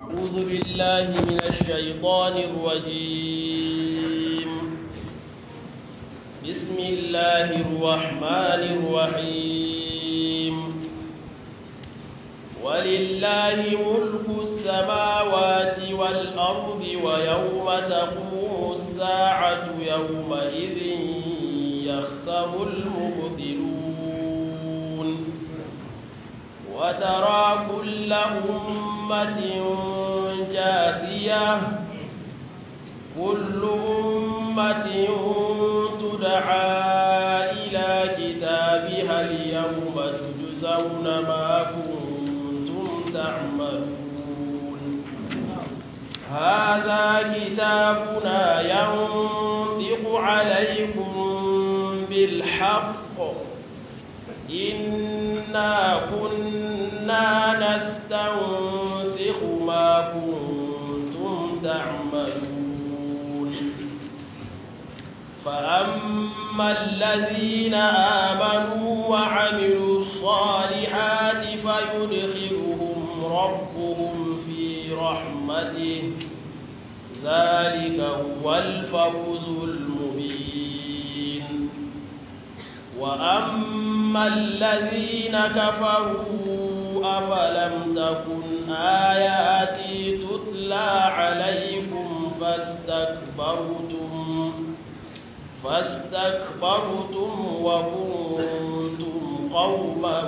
أعوذ بالله من الشيطان الرجيم بسم الله الرحمن الرحيم ولله ملك السماوات والأرض ويوم تقوم الساعة يومئذ يخسر المبطلون وترى كل أمة جاثية كل أمة تدعى إلى كتابها اليوم تجزون ما كنتم تعملون هذا كتابنا ينطق عليكم بالحق إنا كنا نستنسخ ما كنتم تعملون فأما الذين آمنوا وعملوا الصالحات فيدخلهم ربهم في رحمته ذلك هو الفوز المبين وأما الذين كفروا أفلم تكن آياتي تتلى عليكم فاستكبرتم فاستكبرتم وكنتم قوما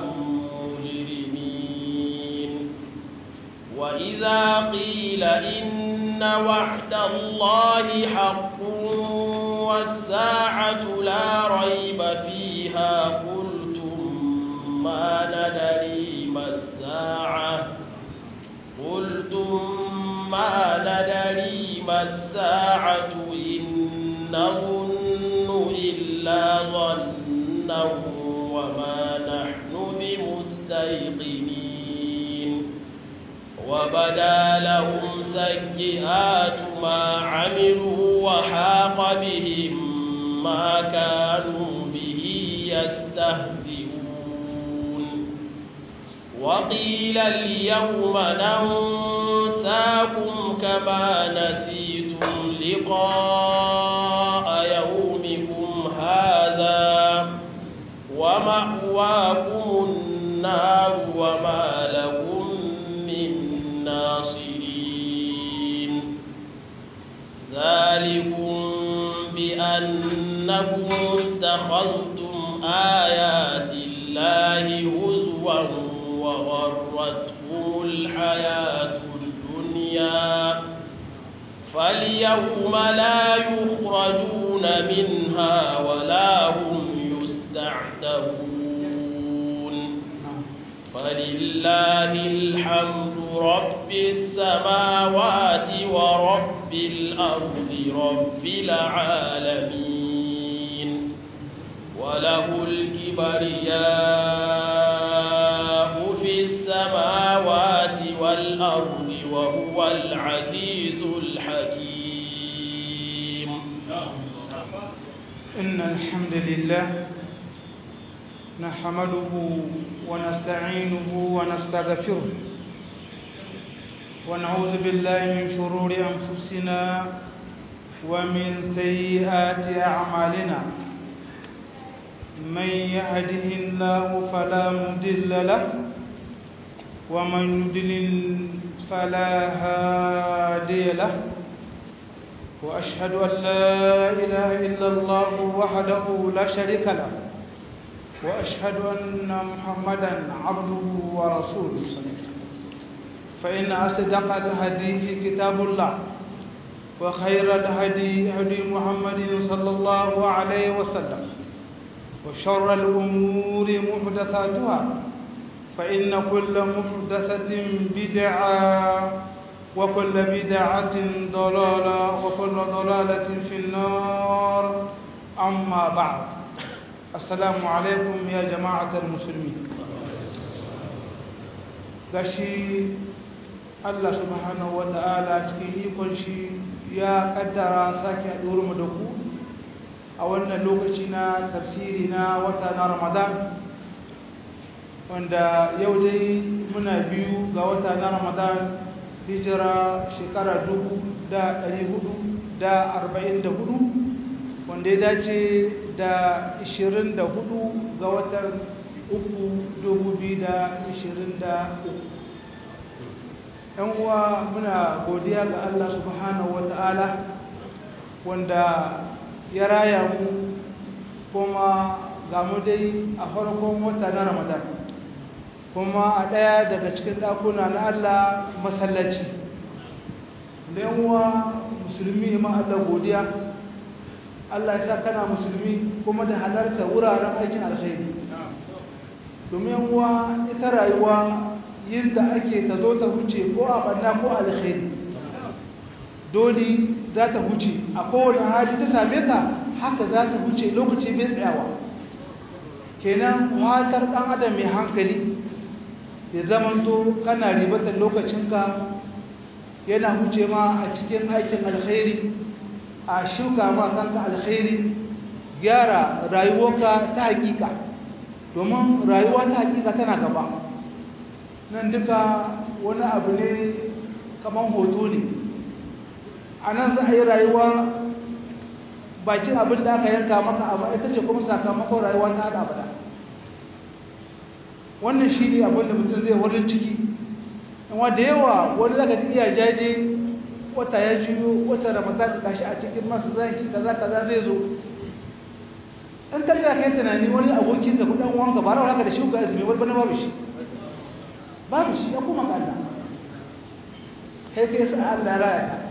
مجرمين وإذا قيل إن وعد الله حق والساعة لا ريب فيها قلتم ما ندري ما الساعة قلتم ما ندري ما الساعة إن نظن إلا ظنا وما نحن بمستيقنين وبدا لهم سيئات ما عملوا وحاق بهم ما كانوا به يستهزئون وقيل اليوم ننساكم كما نسيتم لقاء يومكم هذا ومأواكم النار وما لكم من ناصرين ذلكم بأنكم اتخذتم آيات الله هزوا وغرتكم الحياة الدنيا فاليوم لا يخرجون منها ولا هم يستعتبون فلله الحمد رب السماوات ورب الأرض رب العالمين وله الكبرياء في السماوات والأرض وهو العزيز الحكيم إن الحمد لله نحمده ونستعينه ونستغفره ونعوذ بالله من شرور أنفسنا ومن سيئات أعمالنا من يهده الله فلا مضل له ومن يضلل فلا هادي له وأشهد أن لا إله إلا الله وحده لا شريك له وأشهد أن محمدا عبده ورسوله فإن أصدق الحديث كتاب الله وخير الهدي هدي محمد صلى الله عليه وسلم وشر الأمور محدثاتها فإن كل محدثة بدعة وكل بدعة ضلالة وكل ضلالة في النار أما بعد السلام عليكم يا جماعة المسلمين gashi Allah subhanahu wa ta'ala cikin ikon shi ya kaddara sake haɗuwar mu da ku a wannan lokaci na tafsiri na wata na Ramadan wanda yau dai muna biyu ga wata na Ramadan hijira shekara dubu da ɗari hudu da arba'in da hudu wanda ya dace da ishirin da hudu ga watan uku dubu biyu da ishirin da uku ‘yan uwa muna godiya ga Allah subhanahu wa ta'ala wanda ya raya mu kuma ga mu dai a farkon wata na ramadan kuma a ɗaya daga cikin ɗakuna na Allah masallaci da uwa musulmi ma Allah godiya Allah ya sa kana musulmi kuma da halarta wuraren aikin alkhairi domin uwa ita rayuwa yin da ake ta zo ta huce ko a banna ko alkhairi dole za ta huce a kowane hali ta same ka haka za ta huce lokaci bai tsayawa kenan watar ɗan adam mai hankali ya zamanto kana ribatar lokacinka yana huce ma a cikin aikin alkhairi a shuka ma kanka alkhairi gyara rayuwarka ta hakika domin rayuwa ta hakika tana gaba nan duka wani abu ne kamar hoto ne a nan za a yi rayuwa bakin abin da aka yanka maka amma ita ce kuma sakamakon rayuwa ta hada abada wannan shi ne abin da mutum zai wurin ciki amma da yawa wani zaka ji iya jaje wata ya juyo wata ramadan da shi a cikin masu zaki kaza kaza zai zo in ka tsaya kai tunani wani abokin da kudan wanka ba rawa haka da shi ga azumi wani bane babu shi babu shi ya kuma ga Allah kai kai sa Allah raya ka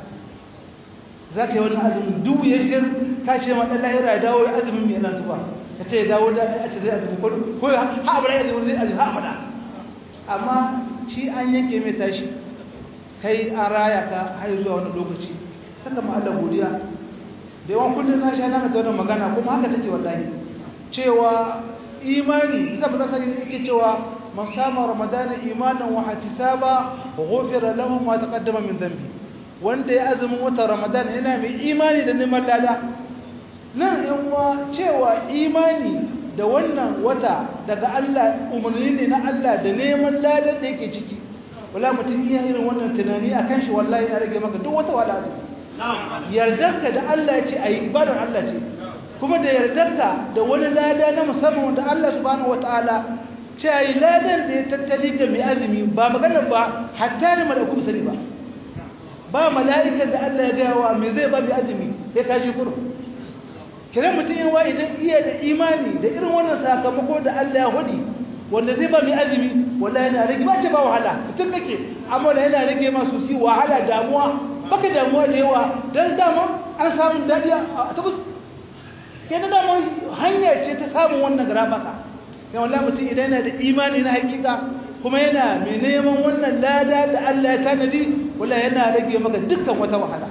za ka yi wani azumin duk ya shi ka ce ma ɗan lahira ya dawo ya azumin mai nan tuba ka ce ya dawo da a ce zai azumin ko ha abada ya azumin zai azumin ha abada amma shi an yanke mai tashi kai an raya ka har zuwa wani lokaci saka ma Allah godiya da yawan kullum na sha na mata wannan magana kuma haka take wallahi cewa imani zai ba sai yake cewa man sama ramadana imanan wa ihtisaba ghufira lahu ma taqaddama min dhanbi wanda ya azumin watan ramadan yana mai imani da neman lada nan yanwa cewa imani da wannan wata daga Allah umarni ne na Allah da neman ladan da yake ciki wala mutum iya irin wannan tunani a kan shi wallahi ya rage maka duk wata wala yardarka da Allah ya ce a yi ibadar Allah ce kuma da yardarka da wani lada na musamman wanda Allah subhanahu wataala ce a yi ladan da ya tattali ga mai azumi ba maganar ba hatta ne malaku sani ba ba mala'ikan da Allah ya gaya wa me zai ba bi azumi ya kashi kuro kira mutum yin wa idan iya da imani da irin wannan sakamako da Allah ya hudi wanda zai ba mai azumi wallahi yana rage ba ce ba wahala mutum kake amma da yana rage masu si wahala damuwa baka damuwa da yawa don dama an samun daɗi a tabbas ke na dama hanyar ce ta samun wannan gara masa ya wallahi mutum idan yana da imani na hakika kuma yana mai neman wannan lada da Allah ya tanadi wala yana rage maka dukkan wata wahala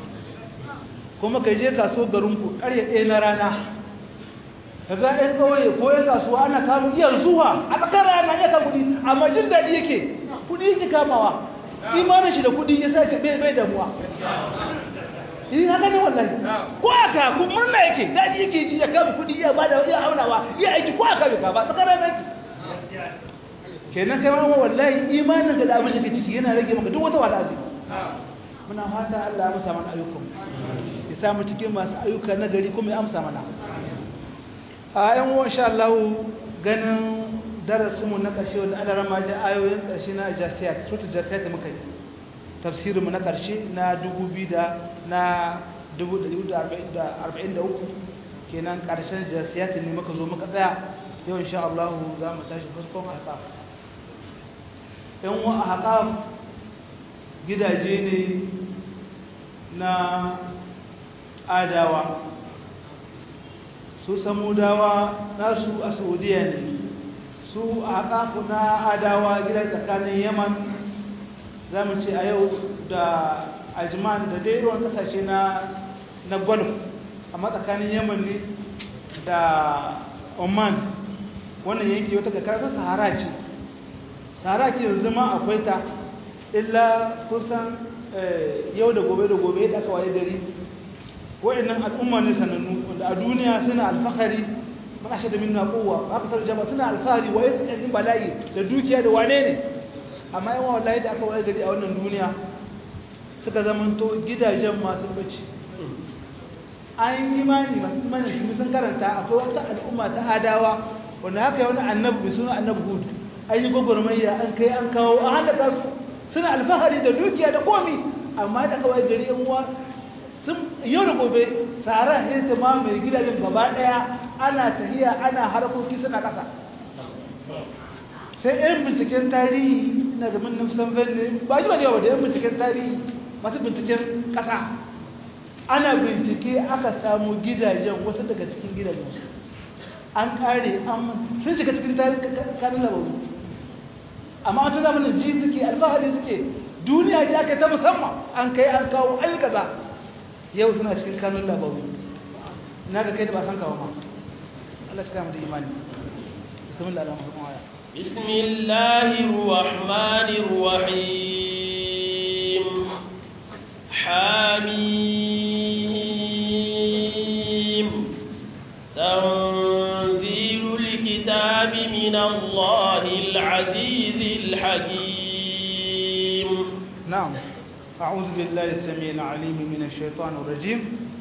kuma kai je kaso garinku ƙarya ɗaya na rana kaga ɗan ƙauye ko ya kasuwa ana kamun iya zuwa a tsakar rana ya ka kuɗi amma jin daɗi yake kuɗi yake kamawa imanin shi da kuɗi ya sa ka bai bai damuwa yi haka ne wallahi ko aka kun murna yake daɗi yake ji ya kama kuɗi ya bada ya aunawa ya aiki ko aka bai kama tsakar rana yake kenan kai ma wallahi imanin ka da abin da ke ciki yana rage maka duk wata wala azumi muna fata Allah ya amsa mana ayyukan ya sa mu cikin masu ayyuka na gari kuma ya amsa mana a yan uwan insha Allah ganin darasin mu na ƙarshe wanda Allah rama da ayoyin ƙarshe na jasiyat sura jasiyat da muka yi tafsirin mu na ƙarshe na 2000 da na 1443 kenan ƙarshen jasiyat ne muka zo muka tsaya yau insha Allah za mu tashi fuskon haƙaf yan wa haƙaf gidaje ne na adawa su samudawa nasu a saudiya ne su a haƙafu na adawa gidan tsakanin yaman za mu ce a yau da ajman da dai ruwan ƙasashe na golf amma tsakanin yaman ne da oman wannan yanki wata kakarar sahara ce sahara ce yanzu ma akwai ta illa kusan yau da gobe da gobe da aka waye gari wa'annan al'umma ne sanannu wanda a duniya suna alfahari mana shi da minna kowa aka tarjama suna alfahari wa yake cikin bala'i da dukiya da wane ne amma yawan wallahi da aka wayar gari a wannan duniya suka zamanto gidajen masu bacci an yi imani masu imani shi sun karanta akwai wata al'umma ta adawa wanda haka yi wani annabi mai suna annabi hud an yi gwagwarmayya an kai an kawo an halaka su suna alfahari da dukiya da komi amma da kawai gari yan uwa sun yau da gobe tsara hirta ma mai gidajen gaba daya ana tahiya ana harkoki suna kasa sai yan binciken tarihi na gamin nufsan vende ba ji ba da yawa da yan binciken tarihi masu binciken kasa ana bincike aka samu gidajen wasu daga cikin gidajen su an kare an sun shiga cikin kanin labaru amma wata zamanin ji suke alfahari suke duniya ji aka ta musamman an kai an kawo an kaza yau suna cikin kanun labaru na ga kai da ba san kawo ma Allah cika mu da imani bismillah alhamdulillah aya بسم الله الرحمن الرحيم حميم تنزيل الكتاب من الله العزيز الحكيم نعم أعوذ بالله السميع العليم من الشيطان الرجيم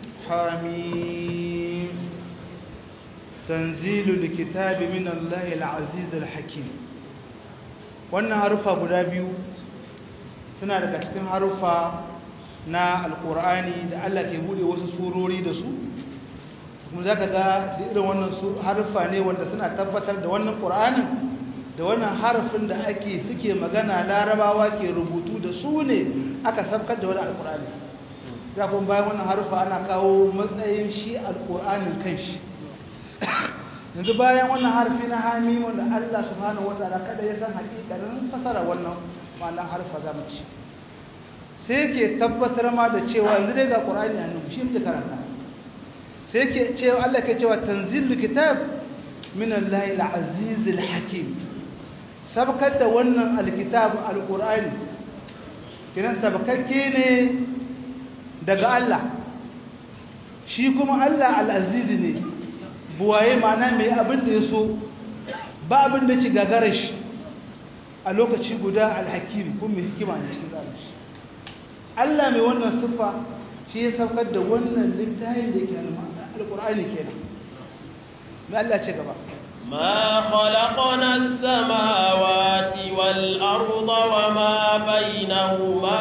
حميم تنزيل الكتاب من الله العزيز الحكيم wannan harufa guda biyu suna daga cikin harufa na alkur'ani da Allah ke bude wasu surori da su kuma za ka ga da irin wannan harufa ne wanda suna tabbatar da wannan ƙur'anin da wannan harafin da ake suke magana larabawa ke rubutu da su ne aka sabkar da wani alkur'ani ya kuma bayan wannan harufa ana kawo matsayin shi alkur'anin kanshi yanzu bayan wannan harfi na hami wanda Allah subhanahu wataala kada ya san hakikanin fasara wannan ma'anar harfa zamu ci sai ke tabbatar ma da cewa yanzu dai ga qur'ani a nan shi muke karanta sai ke cewa Allah ke cewa tanzilu kitab min Allah al-aziz al-hakim sabkar da wannan alkitab alqur'ani kiran sabkakke ne daga Allah shi kuma Allah al-aziz ne buwaye mana mai abin da ya so ba abin da ci gagara shi a lokaci guda alhakim kuma mai hikima ne cikin tsarin shi Allah mai wannan siffa shi ya saukar da wannan littafin da yake alƙur'ani kenan mai Allah ce gaba ما خلقنا السماوات والأرض وما بينهما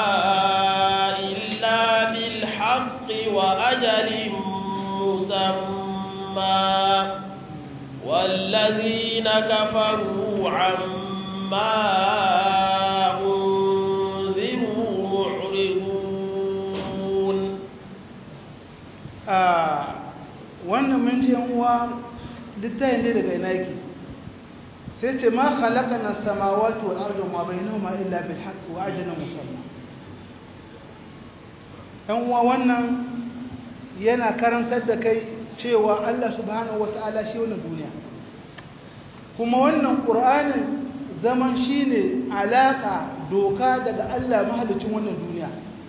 إلا بالحق وأجل مسمى والذين كفروا عما أنذروا معرضون wannan mun ce uwa littayin dai daga ina yake sai ce ma khalaqana as-samawati wal arda ma bainahuma illa bil haqqi wa ajalin musamma dan uwa wannan yana karantar da kai cewa Allah subhanahu wata'ala shi wannan duniya kuma wannan qur'anin zaman shine alaka doka daga Allah mahalicin wannan duniya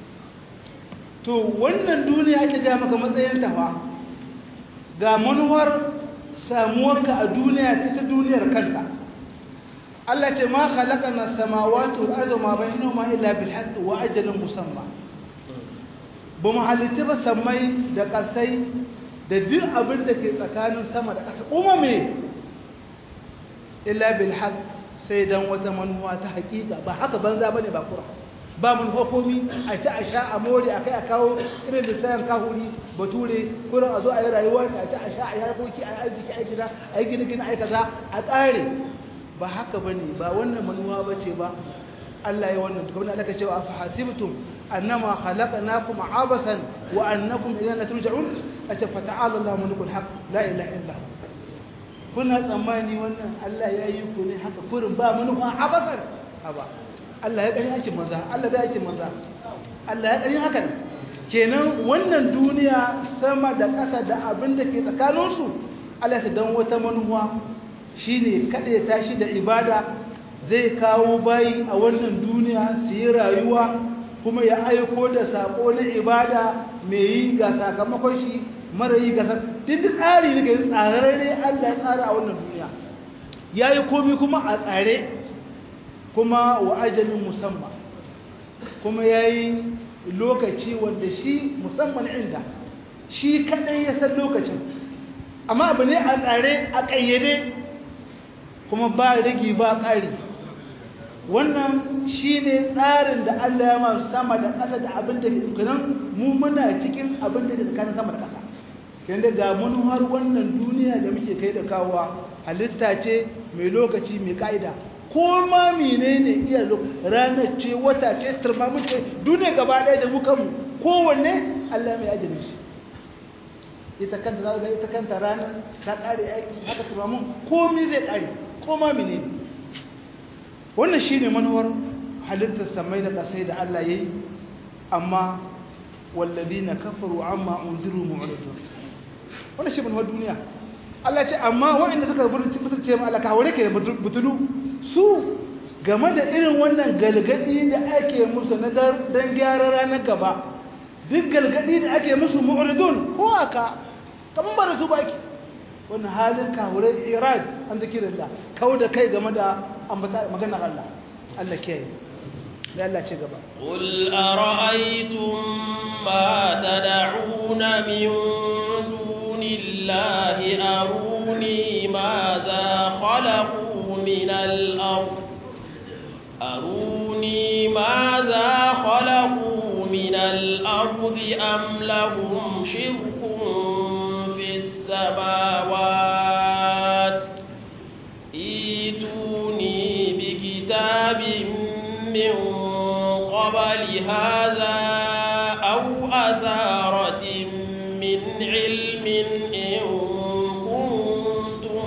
to wannan duniya ake ga maka matsayin tafa ga manuwar samuwarka a duniya ta duniyar kanta Allah ce ma khalaqana samawati wal arda ma bainahuma illa bil haqqi wa ajalin musamma ba mu halitta ba sammai da ƙasai da duk abin da ke tsakanin sama da ƙasa kuma me illa bil haqq sai dan wata manuwa ta haƙiƙa ba haka banza bane ba kura ba mun hukumi a ci a sha a more a kai a kawo irin da sayan kahuri bature kurin a zo a yi rayuwa a ci a sha a yi harkoki a yi arziki a yi gida a yi gini gini a yi kaza a tsare ba haka bane ba wannan manuwa ba ce ba Allah ya wannan kuma Allah ka cewa fa hasibtum annama khalaqnakum abasan wa annakum ilayna turja'un ata fa ta'ala Allahu malikul haq la ilaha illa hu kuna tsammani wannan Allah ya yi ku ne haka kurin ba manufa abasan haba Allah ya kani aikin manza Allah bai aikin manza Allah ya kani hakan kenan wannan duniya sama da ƙasa da abin da ke tsakaninsu Allah ya dan wata manufa shine kada tashi da ibada zai kawo bayi a wannan duniya su yi rayuwa kuma ya aiko da sako na ibada mai yi ga sakamakon shi mara yi ga duk tsari ne ga tsararre Allah ya tsara a wannan duniya ya yi komi kuma a tsare kuma wa ajalin musamman kuma ya yi lokaci wanda shi musamman inda shi kaɗai ya san lokacin amma abu ne a tsare a ƙayyade kuma ba rigi ba ƙari wannan shi ne tsarin da Allah ya masu sama da ƙasa da abin da ke dukkanin mu muna cikin abin da ke tsakanin sama da ƙasa yadda ga mun har wannan duniya da muke kai da kawowa halitta ce mai lokaci mai ƙa'ida ko ma menene iya ranar ce wata ce turmamin ce duniya gaba ɗaya da muka mu kowanne Allah mai ajiyar shi ita kanta za ga ita kanta ranar ta ƙare aiki haka turmamin komi zai ƙare ko ma menene wannan shi ne manuwar halittar samai da ƙasai da Allah ya yi amma wallazi na kafaru amma unziru mu'ridun wannan shi manuwar duniya Allah ce amma waɗanda suka mutunce ma Allah ka haure ke da butulu su game da irin wannan galgadi da ake musu na dan gyara ranar gaba duk galgadi da ake musu mu'ridun ko aka kaman ba da su baki wannan halin kahure irad an da kiran da kawo da kai game da ambata maganar Allah Allah ke yi da Allah ce gaba قل أرأيتم ما تدعون من دون الله أروني ماذا خلقوا من الأرض أروني ماذا خلقوا من الأرض أم لهم شرك في السماوات ايتوني بكتاب من قبل هذا أو أثارة من علم إن كنتم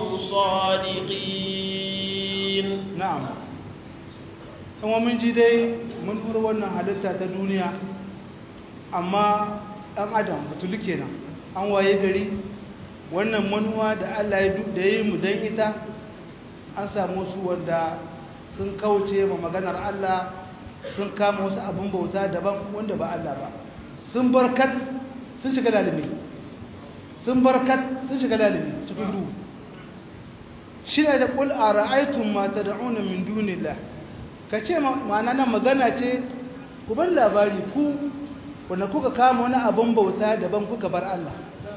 صادقين na'am kuma mun ji dai mun fara wannan halitta ta duniya amma ɗan adam batulu kenan an waye gari wannan manuwa da Allah ya da yi mu dan ita an samu su wanda sun kauce ma maganar Allah sun kama wasu abin bauta daban wanda ba Allah ba sun barkat sun shiga dalimi sun barkat sun shiga dalimi cikin duhu shi ne da ƙul a ra'aitun mata da'una min dunillah ka ce ma'ana nan magana ce ku ban labari ku wanda kuka kama wani abin bauta daban kuka bar Allah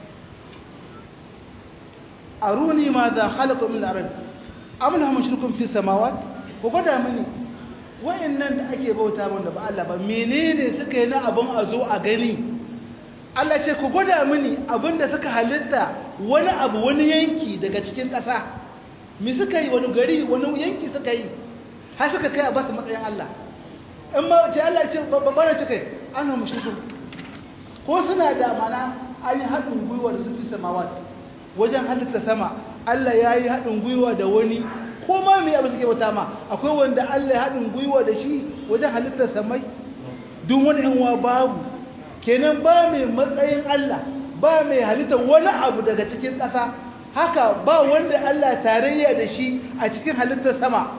aruni ma za halaka min al-ard am lahum shirkun fi samawat ku gwada mini wayannan da ake bauta min da ba Allah ba menene suka yi na abin a zo a gani Allah ce ku gwada mini abinda suka halitta wani abu wani yanki daga cikin ƙasa mi suka yi wani gari wani yanki suka yi har suka kai a basu matsayin Allah in ma ce Allah ce babbar ce kai ana mushriku ko suna da mana an yi haɗin gwiwa da su fi samawat wajen halitta sama Allah ya yi haɗin gwiwa da wani ko ma mai abu suke wata ma akwai wanda Allah ya haɗin gwiwa da shi wajen halittar samai duk wani yan babu kenan ba mai matsayin Allah ba mai halittar wani abu daga cikin ƙasa haka ba wanda Allah tarayya da shi a cikin halittar sama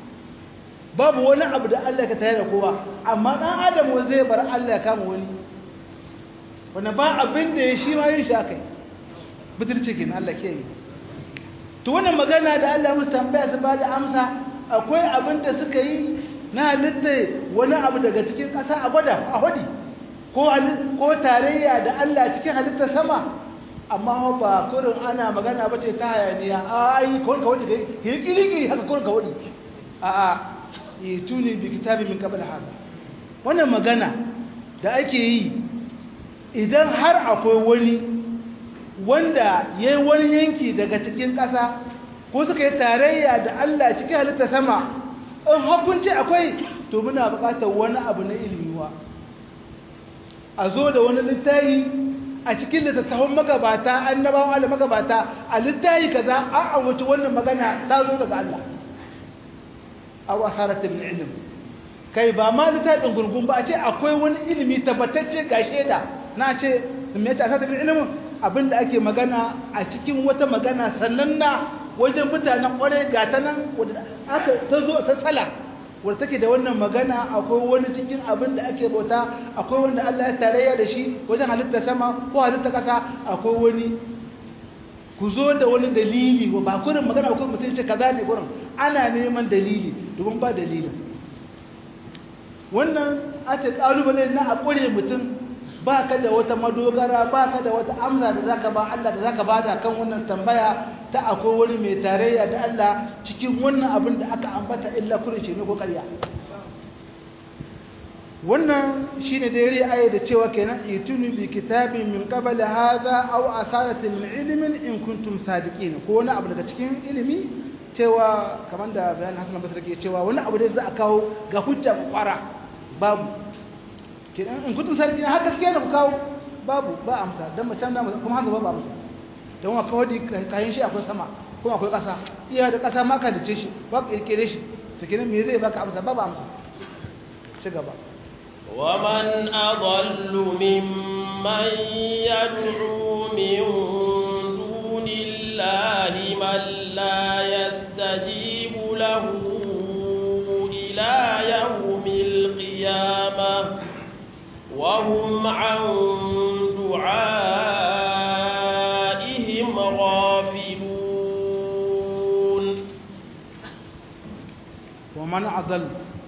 babu wani abu da Allah ka tare da kowa amma dan adam wa zai bar Allah ya kama wani wanda ba abin da ya shi ma yin shi akai butulci kin Allah ke yi to wannan magana da Allah musu tambaya su ba da amsa akwai abin da suka yi na halitta wani abu daga cikin ƙasa a gwada a hudi ko tarayya da Allah cikin halittar sama amma ba kurin ana magana ba ce ta hayaniya a ai kawai ka wadi kai yi kirikiri haka kurin ka wadi a a yi tuni bi kitabi min qabl hada wannan magana da ake yi idan har akwai wani wanda ya yi wani yanki daga cikin ƙasa ko suka yi tarayya da Allah cikin halitta sama in hakunci akwai to muna buƙatar wani abu na ilmiwa a zo da wani littayi a cikin littattafan magabata annabawan Allah magabata a littayi kaza an ambaci wannan magana ta zo daga Allah aw asarata min ilm kai ba ma littafin gurgun ba a ce akwai wani ilimi tabbatacce ga shaida na ce me ta asarata min ilm abinda ake magana a cikin wata magana sannan na wajen mutanen kware ga ta nan aka ta zo sassala wadda take da wannan magana akwai wani cikin abin da ake bauta akwai wanda Allah ya tarayya da shi wajen halitta sama ko halitta ƙasa akwai wani ku zo da wani dalili ba kurin magana akwai mutum ce kaza ne kurin ana neman dalili domin ba dalilin wannan ake kalubale na a kure mutum ba ka da wata madogara ba ka da wata amsa da zaka ba Allah da zaka bada kan wannan tambaya ta akwai wani mai tarayya da Allah cikin wannan abin da aka ambata illa kurin shi ne ko ƙarya wannan shine da yare aya da cewa kenan itunu bi kitabin min qabl hadha aw asaratin min ilmin in kuntum sadiqin ko wani abu daga cikin ilimi cewa kamar da bayan Hassan Basri ke cewa wani abu da za a kawo ga hujja ku kwara babu kenan in kuntum sadiqin har gaskiya da ku kawo babu ba amsa dan mutan da kuma haka babu amsa don wa kawai kayan shi akwai sama kuma akwai ƙasa iya da ƙasa ma ka dace shi ba kirkire shi to kenan me zai baka amsa babu amsa ci gaba ومن أضل ممن يدعو من دون الله من لا يستجيب له إلى يوم القيامة وهم عن دعائهم غافلون ومن أضل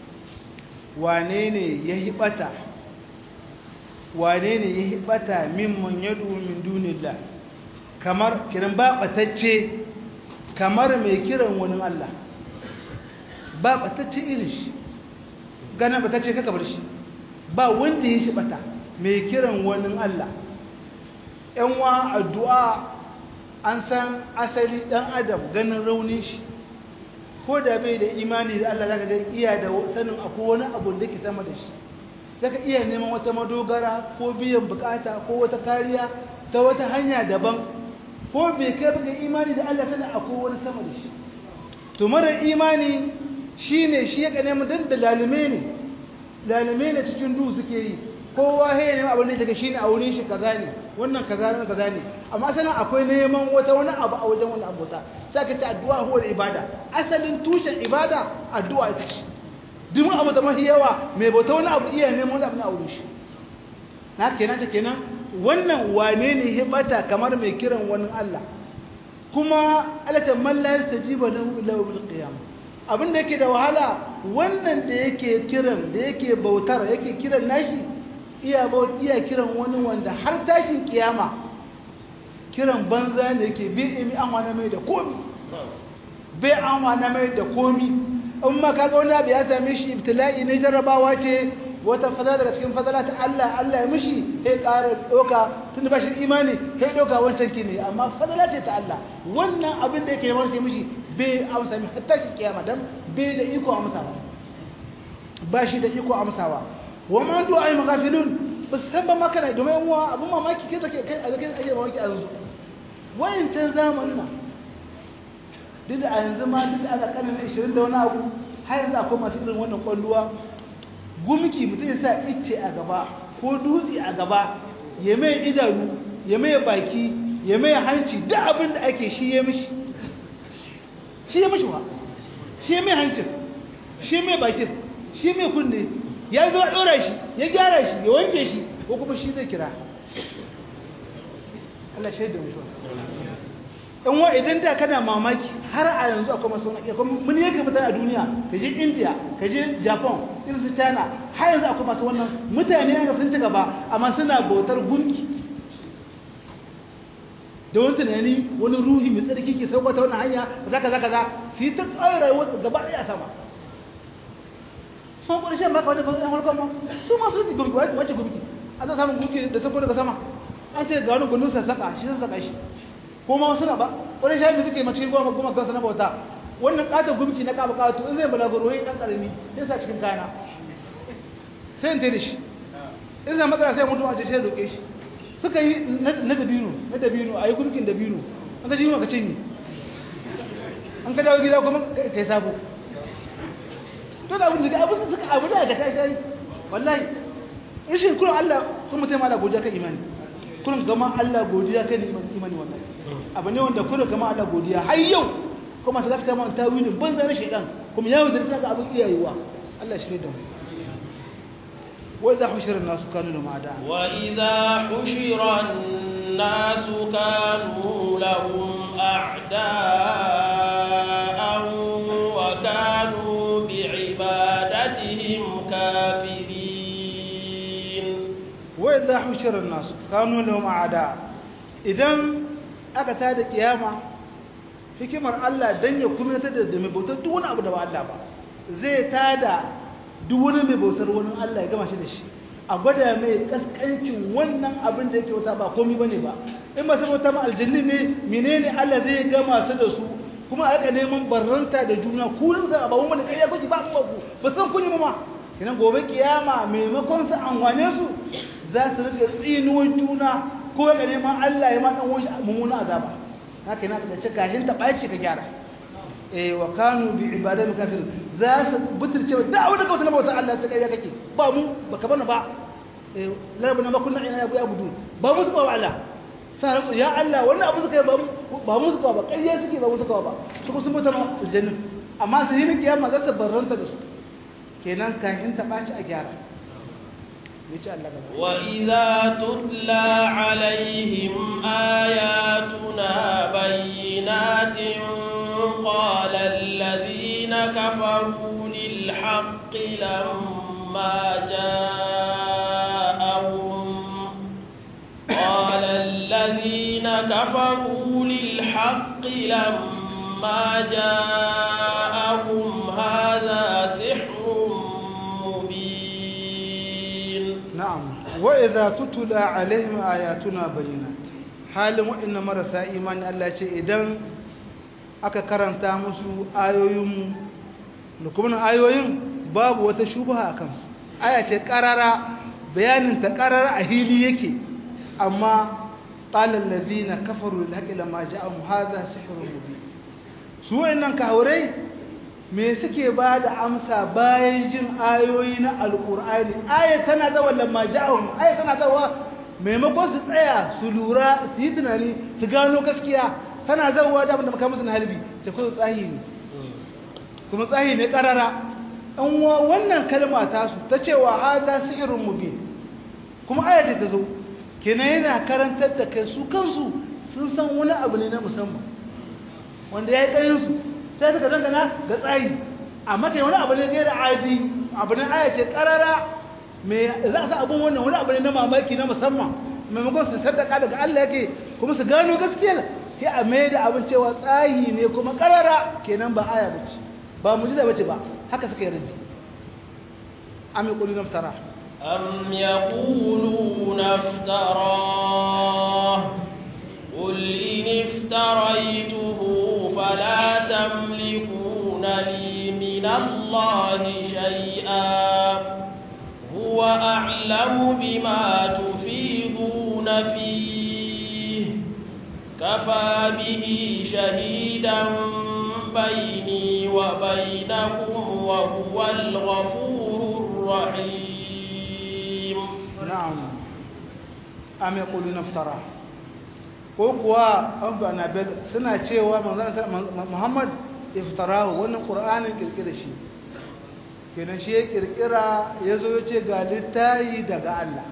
wane ne ya hibata wane ne ya hibata mimman yadu min dunillah kamar kiran ba batacce kamar mai kiran wani Allah ba batacce irin shi ganin batacce kaka bar shi ba wanda ya hibata mai kiran wani Allah yan wa addu'a an san asali dan adam ganin raunin shi ko da bai da imani da Allah zaka ga iya da sanin akwai wani abu da ke sama da shi zaka iya neman wata madogara ko biyan bukata ko wata kariya ta wata hanya daban ko bai kai baka imani da Allah sanin akwai wani sama da shi to mara imani shine shi ya kane mu dan da lalume ne lalume ne cikin duhu suke yi kowa he ne abin da yake shine a wurin shi kaza ne wannan kaza ne kaza ne amma sanan akwai neman wata wani abu a wajen wani abota sai ka ce addu'a huwa ibada asalin tushen ibada addu'a ita ce duk abu da mafi yawa mai bauta wani abu iya neman wani abu na wurin shi na kenan ta kenan wannan wane ne hibata kamar mai kiran wani Allah kuma alata man la yastajiba lahu illa bil qiyamah abin da yake da wahala wannan da yake kiran da yake bautar yake kiran nashi iya iya kiran wani wanda har tashin kiyama kiran banza ne yake bai imi an wani mai da komi bai an wani mai da komi in ma kaga wani abu ya same shi ibtila'i ne jarrabawa ce wata fadala daga cikin fadala ta Allah Allah ya mishi sai ƙara ɗauka tun ba shi imani sai ɗauka wancan ki ne amma fadala ce ta Allah wannan abin da yake yawan ce mishi bai amsa mi hatta ki kiyama dan bai da iko amsawa ba shi da iko amsawa wa man du'a ay maghafilun bas san ba maka ne domin uwa abun mamaki kai take kai a kai ake mamaki a yanzu wayin tan zamanin nan duk da a yanzu ma duk da ana kanin 20 da wani abu har yanzu akwai masu irin wannan kwalluwa gumki mutum ya sa icce a gaba ko dutse a gaba ya mai idanu ya mai baki ya mai hanci duk abin da ake shi ya mishi shi ya mishi wa shi ya mai hancin shi mai bakin shi mai kunne ya zo a ɗora shi ya gyara shi ya wanke shi ko kuma shi zai kira Allah shaidu mutu in wa idan da kana mamaki har a yanzu akwai masu wani akwai mun yake fita a duniya ka je india ka je japan irin su china har yanzu akwai masu wannan mutane yanzu sun ci gaba amma suna bautar gunki da wani tunani wani ruhi mai tsarki ke sauka ta wannan hanya za ka za ka za su yi ta tsaye rayuwar gaba ɗaya sama sun ƙarshen maka wani fasin harkar ma su masu yi gumki wace gumki an za samun gunki da sauko daga sama an ce ga wani gundun sassaƙa shi sassaƙa shi ko ma suna ba wani shafi suke mace goma goma kansa na bauta wannan ƙata gumki na ƙaba ƙato in zai balaguro ya ɗan ƙarami ya sa cikin kayana sai in tere shi in zai matsala sai mutum a ce sai roƙe shi suka yi na dabino na dabino a yi gumkin dabino an ka ji yi ka cinye an ka dawo gida kuma ka yi sabo to da abin da abin da suka abu da ka tashi wallahi rashin kullum Allah kuma mutum Allah godiya kan imani kullum gama Allah godiya kan imani wallahi abu ne wanda kullum gama Allah godiya har yau kuma ta zaka man tawilin banza na shedan kuma yawo da tsaka abin iyayewa Allah shi ne da mu وإذا حشر الناس كانوا لهم أعداء وإذا حشر الناس كانوا لهم أعداء وكانوا بعبادتهم كافرين wa idha hushira an-nas kanu lahum a'da idan aka tada kiyama hikimar Allah dan ya kuma ta da mai bautar duk wani abu da ba Allah ba zai tada duk wani mai bautar wani Allah ya gama shi da shi a gwada mai kaskancin wannan abin da yake wata ba komai bane ba in ba saboda ma aljanni ne menene Allah zai gama su da su kuma aka neman barranta da juna ku ne za a ba wani kai ya kuki ba mu ku ba san kun yi ma idan gobe kiyama maimakon su anwane su za su rika tsinuwar juna ko ga neman Allah ya ma dan wani mummuna azaba haka yana daga cikin kashin ta baci ka gyara eh wa kanu bi ibadati kafir za su butirce da abin da kawai na bauta Allah ta kai kake ba mu baka bana ba eh larabuna ma kunna ina ya abudu ba mu suka wa Allah sai rantsu ya Allah wannan abu suka yi ba mu ba mu suka ba kai suke ba mu suka ba su ko sun bauta ma aljanna amma sai yin kiyama za su barranta da su kenan kashin ta baci a gyara yace Allah gaba وإذا تتلى عليهم آياتنا بينات قال الذين كفروا للحق لما جاءهم قال الذين كفروا للحق لما جاءهم هذا سحر مبين na'am wa idza tutula alaihim ayatuna bayyinat halin wa'inna marasa imani Allah ce idan aka karanta musu ayoyin da kuma ayoyin babu wata shubha akan su aya ce qarara bayanin ta qarara a hili yake amma qala allazina kafaru lil haqqi lamma ja'ahum hadha sihrun mubin su wa'innan kahurai me suke ba da amsa bayan jin ayoyi na alkur'ani aya tana zawa lamma ja'ahum aya tana zawa maimakon su tsaya su lura su yi tunani su gano gaskiya tana zawa da abin da maka musu na halbi ce kuma tsahi ne kuma tsahi ne karara an wannan kalma ta su ta cewa hada sihirun mubin kuma aya ce ta zo kenan yana karantar da kai su kansu sun san wani abu ne na musamman wanda ya yi ƙarin su sai suka dangana ga tsayi amma kai wani abu ne gaira adi abu ne aya ce karara me za a sa abun wannan wani abu ne na mamaki na musamman maimakon su saddaka daga Allah yake kuma su gano gaskiyar sai a mai da abin cewa tsayi ne kuma karara kenan ba aya bace ba mujiza bace ba haka suka yi raddi am yaquluna iftara أم يقولون افتراه قل إن افتريته فلا تملكون لي من الله شيئا هو أعلم بما تفيضون فيه كفى به شهيدا بيني وبينكم وهو الغفور الرحيم na'am am yaquluna iftara ko kuwa an ba na bel suna cewa manzon Muhammad iftarahu wannan Qur'anin kirkira shi kenan shi ya kirkira yazo yace ga littayi daga Allah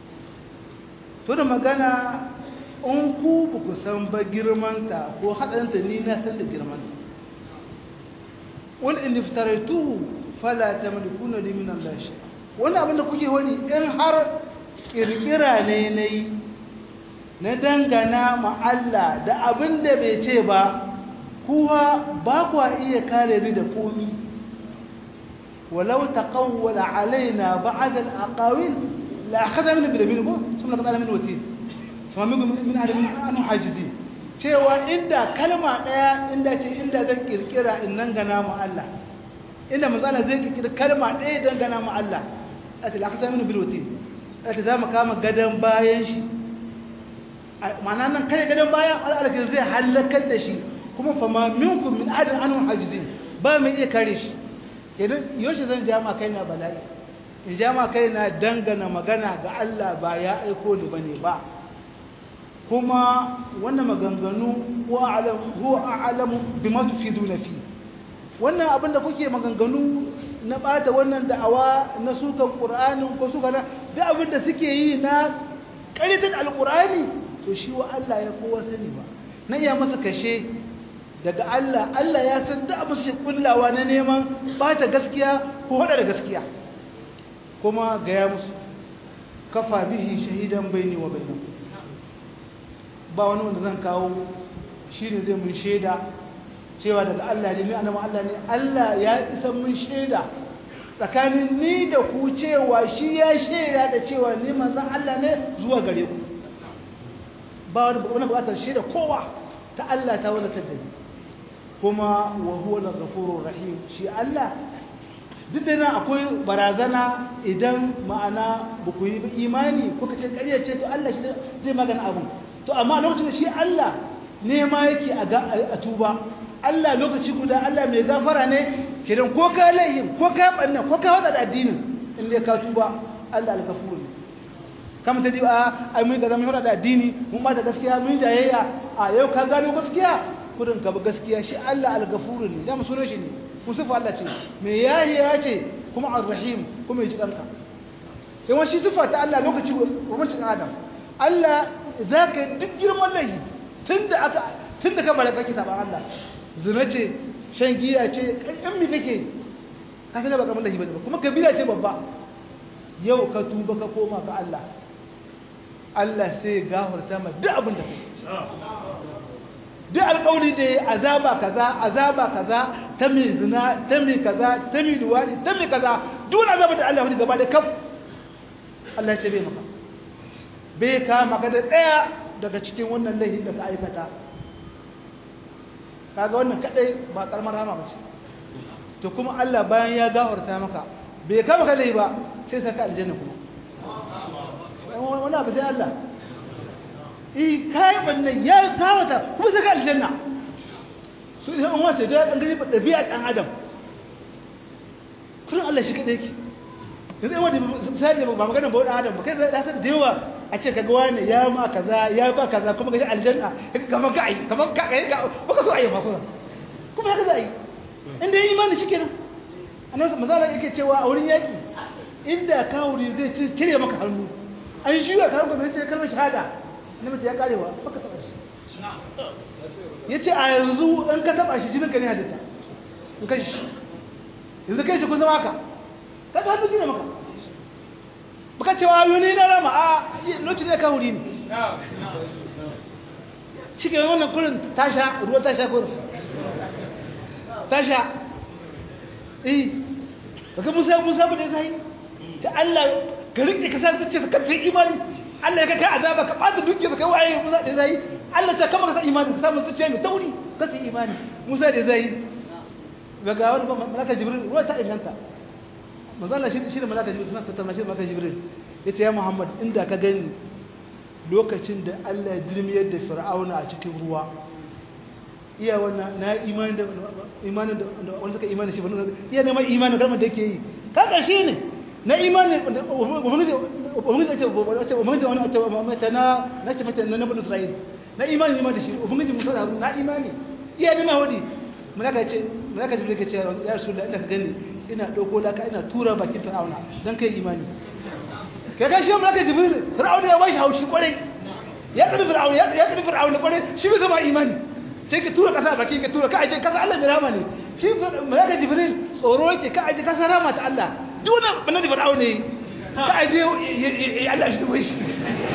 to da magana in ku ba ku san ba girmanta ko hadanta ni na san da girmanta wal in iftaraytuhu fala tamlikuna li min Allah shay wannan abin da kuke wani in har kirkira ne nayi na dangana ma Allah da abin da bai ce ba kuwa ba kwa iya kare ni da komi walau taqawwala alaina ba'd al-aqawil la akhadha min bil bil thumma qad min watin thumma min min alamin anu hajizi cewa inda kalma daya inda ce inda zan kirkira in nan gana mu Allah inda manzala zai kirkira kalma daya dangana mu Allah ati la akhadha min bil watin ati za mu kama gadan bayan shi ma'ana nan kai gadon bayan al'alakin zai halakar da shi kuma fama minkum min adin anun hajjidin ba mai iya kare shi kenan yaushe zan jama kai na bala'i in jama kai na dangana magana ga Allah ba ya aiko ni bane ba kuma wannan maganganu huwa a'lam huwa a'lamu bima tufiduna fi wannan abin da kuke maganganu na bata wannan da'awa na sukan qur'anin ko suka na da abin da suke yi na ƙaritar alƙur'ani to shi wa Allah ya kowa sani ba na iya masa kashe daga Allah Allah ya san da abu shi kullawa na neman bata gaskiya ko hada da gaskiya kuma gaya musu kafa bihi shahidan baini wa bainakum ba wani wanda zan kawo shine zai mun shaida cewa daga Allah ne mai annabi Allah ne Allah ya isa mun shaida tsakanin ni da ku cewa shi ya shaida da cewa ni manzon Allah ne zuwa gare ku ba wani wani bukatar shaida kowa ta Allah ta wani da ni kuma wa huwa al-ghafurur rahim shi Allah duk da nan akwai barazana idan ma'ana ba ku yi imani kuka ce ƙarya ce to Allah shi zai magana abu to amma lokacin shi Allah ne ma yake a tuba Allah lokaci guda Allah mai gafara ne kidan ko ka laihin ko ka banna ko ka wada da addinin inda ka tuba Allah al-ghafur ne kama ta diba ai mun kaza mun fara da addini mun ba da gaskiya mun jayayya a yau ka gano gaskiya kudin ka ba gaskiya shi Allah al-ghafur ne da mu sunan shi ne musufa Allah ce mai yahi ya ce kuma ar-rahim kuma ya ji kanka sai wani sifa ta Allah lokaci gwamnatin Adam Allah za ka duk girman laifi tunda aka tunda ka balaga kake saban Allah zina ce shan giya ce in mi kake ka san ba kamar laifi ba kuma kabira ce babba yau ka tuba ka koma ga Allah Allah sai gafarta ma duk abin da kake duk alƙawari da ya azaba kaza azaba kaza ta mai zina ta mai kaza ta mai duwari ta mai kaza duk azaba da Allah wani gaba da kaf Allah ce bai maka bai ka maka da ɗaya daga cikin wannan laifin da ka aikata kaga wannan kadai ba karamar rama ba ce to kuma Allah bayan ya gafarta maka bai ka maka laifi ba sai saka aljanna kuma wani abu sai Allah i kai wannan ya kawata kuma saka aljanna su idan an wace da dan gari dabi'a dan adam kullun Allah shi kadai yake yanzu wanda sai da ba magana ba wani adam ba kai da san da yawa a ce kaga wani ya ma kaza ya ba kaza kuma ga aljanna kamar ka ai kamar ka ai baka so ai ba kuma kuma haka za a yi inda yi imani shikenan annabi manzala yake cewa a wurin yaki inda kawuri zai cire maka hannu an shi ya kawo gobe sai kalmar shahada annabi ya karewa baka taba shi yace a yanzu in ka taba shi jinin ka ne hadita in kai shi yanzu kai shi kun zama haka ka ta hannu jina maka baka cewa yuni na rama a lokacin ne kawuri ne shi ke wannan kurin tasha ruwa tasha kurin tasha eh baka musa musa bude sai ta Allah ka rike ka san ce ka sai imani Allah ya kai azaba ka bata dukiya ka kai waye musa da zai Allah ta kama ka san imani ka samu zuciya mai tauri ka sai imani musa da zai daga wani malaka jibril ruwa ta inganta manzo Allah shi shi da malaka jibril suna tattauna shi da malaka jibril yace ya Muhammad inda ka gani lokacin da Allah ya dirmiyar da Fir'auna a cikin ruwa iya wannan na imanin da imanin da wanda suka imani shi ba iya neman imanin kalmar da yake yi ka karshe ne na imanin ubangiji ubangiji ce wace ubangiji wani wace mace na na ce mace na nabin Isra'il na imani imani da shi ubangiji Musa da na imani iya neman wadi mulaka ce mulaka jibril ke ce ya rasulullah ina ka gani ina dauko laka ina tura bakin fir'auna dan kai imani kai ga shi mulaka jibril fir'auna ya bashi haushi kwarai ya kadi fir'auna ya kadi fir'auna kwarai shi bai zama imani sai ka tura kasa baki ka tura ka aje kasa Allah mai rama ne shi malaka jibril tsoro yake ka aje kasa rama ta Allah duk wannan bana da fir'aun ne ka aje Allah shi dubai shi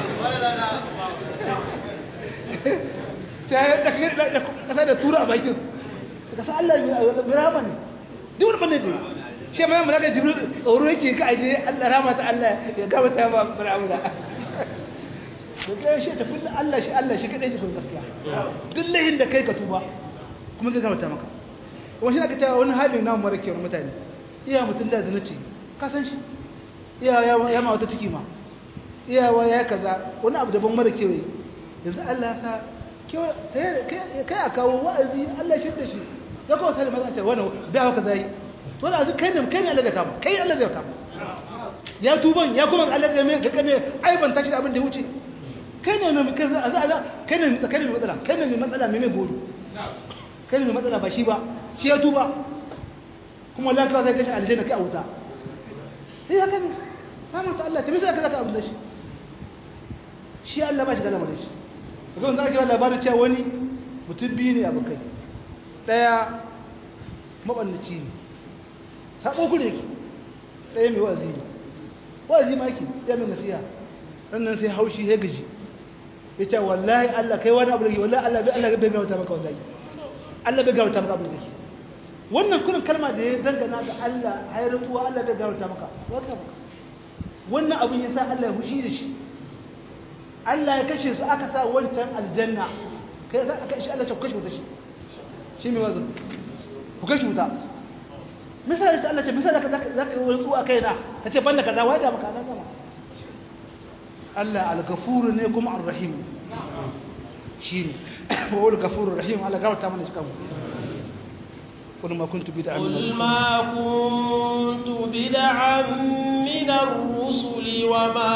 sai da kasa da tura a bakin kasa Allah mai rama ne duk wannan bana da shi mai malaka jibril tsoro yake ka aje Allah rama ta Allah ya gaba ta ba fir'aun to kai shi tafi Allah shi Allah shi kadai jikin gaskiya duk lahin da kai ka tuba kuma zai gamata maka wani shi aka ta wani halin namu mara kyau mutane iya mutum da zina ce ka san shi iya ya ma wata ciki ma iya wa ya kaza wani abu daban mara kyau yanzu Allah sa kai a kawo wa'azi Allah shi da shi ya kawo sali mazan ce wani da haka zai to da kai ne kai ne Allah zai kama kai Allah zai kama ya tuban ya kuma Allah zai mai ga kame aiban tashi da abin da ya wuce kai ne mai kai za a kai ne kai ne mai matsala kai ne mai matsala mai mai bori kai ne mai matsala ba shi ba shi ya tuba kuma Allah kawai sai kashi aljanna kai a wuta sai haka ne samun ta Allah ta bisa ka zaka abin da shi shi Allah ba shi da lamarin shi kuma za ka yi labarin cewa wani mutum biyu ne abokai daya mabannaci ne sabo ku ne ki daya mai wa'azi ne wa'azi ma yake ya mai nasiha sannan sai haushi ya gaji ya ce wallahi Allah kai wani abu da ke wallahi Allah Allah bai gawata maka wallahi Allah bai gawata maka abu da ke wannan kurin kalma da ya dangana ga Allah ai rutuwa Allah bai gawata maka waka maka wannan abin ya sa Allah ya hushi da shi Allah ya kashe su aka sa wancan aljanna kai za aka shi Allah ya kashe wuta shi shi mai wazo ku kashe wuta misali sai Allah ce misali ka zaka yi wani tsuwa kaina ka ce banda kaza wai da maka na gama Allah al-ghafur ne kuma ar-rahim shine wa al-ghafur ar-rahim Allah gafarta mana cikin mu قل ما كنت بدعا قل ما كنت بدعا من الرسل وما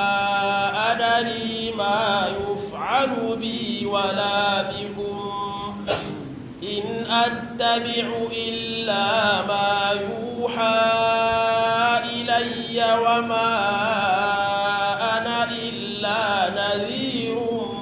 أدري ما يفعل بي ولا بكم إن أتبع إلا ما يوحى إلي وما أنا إلا نذير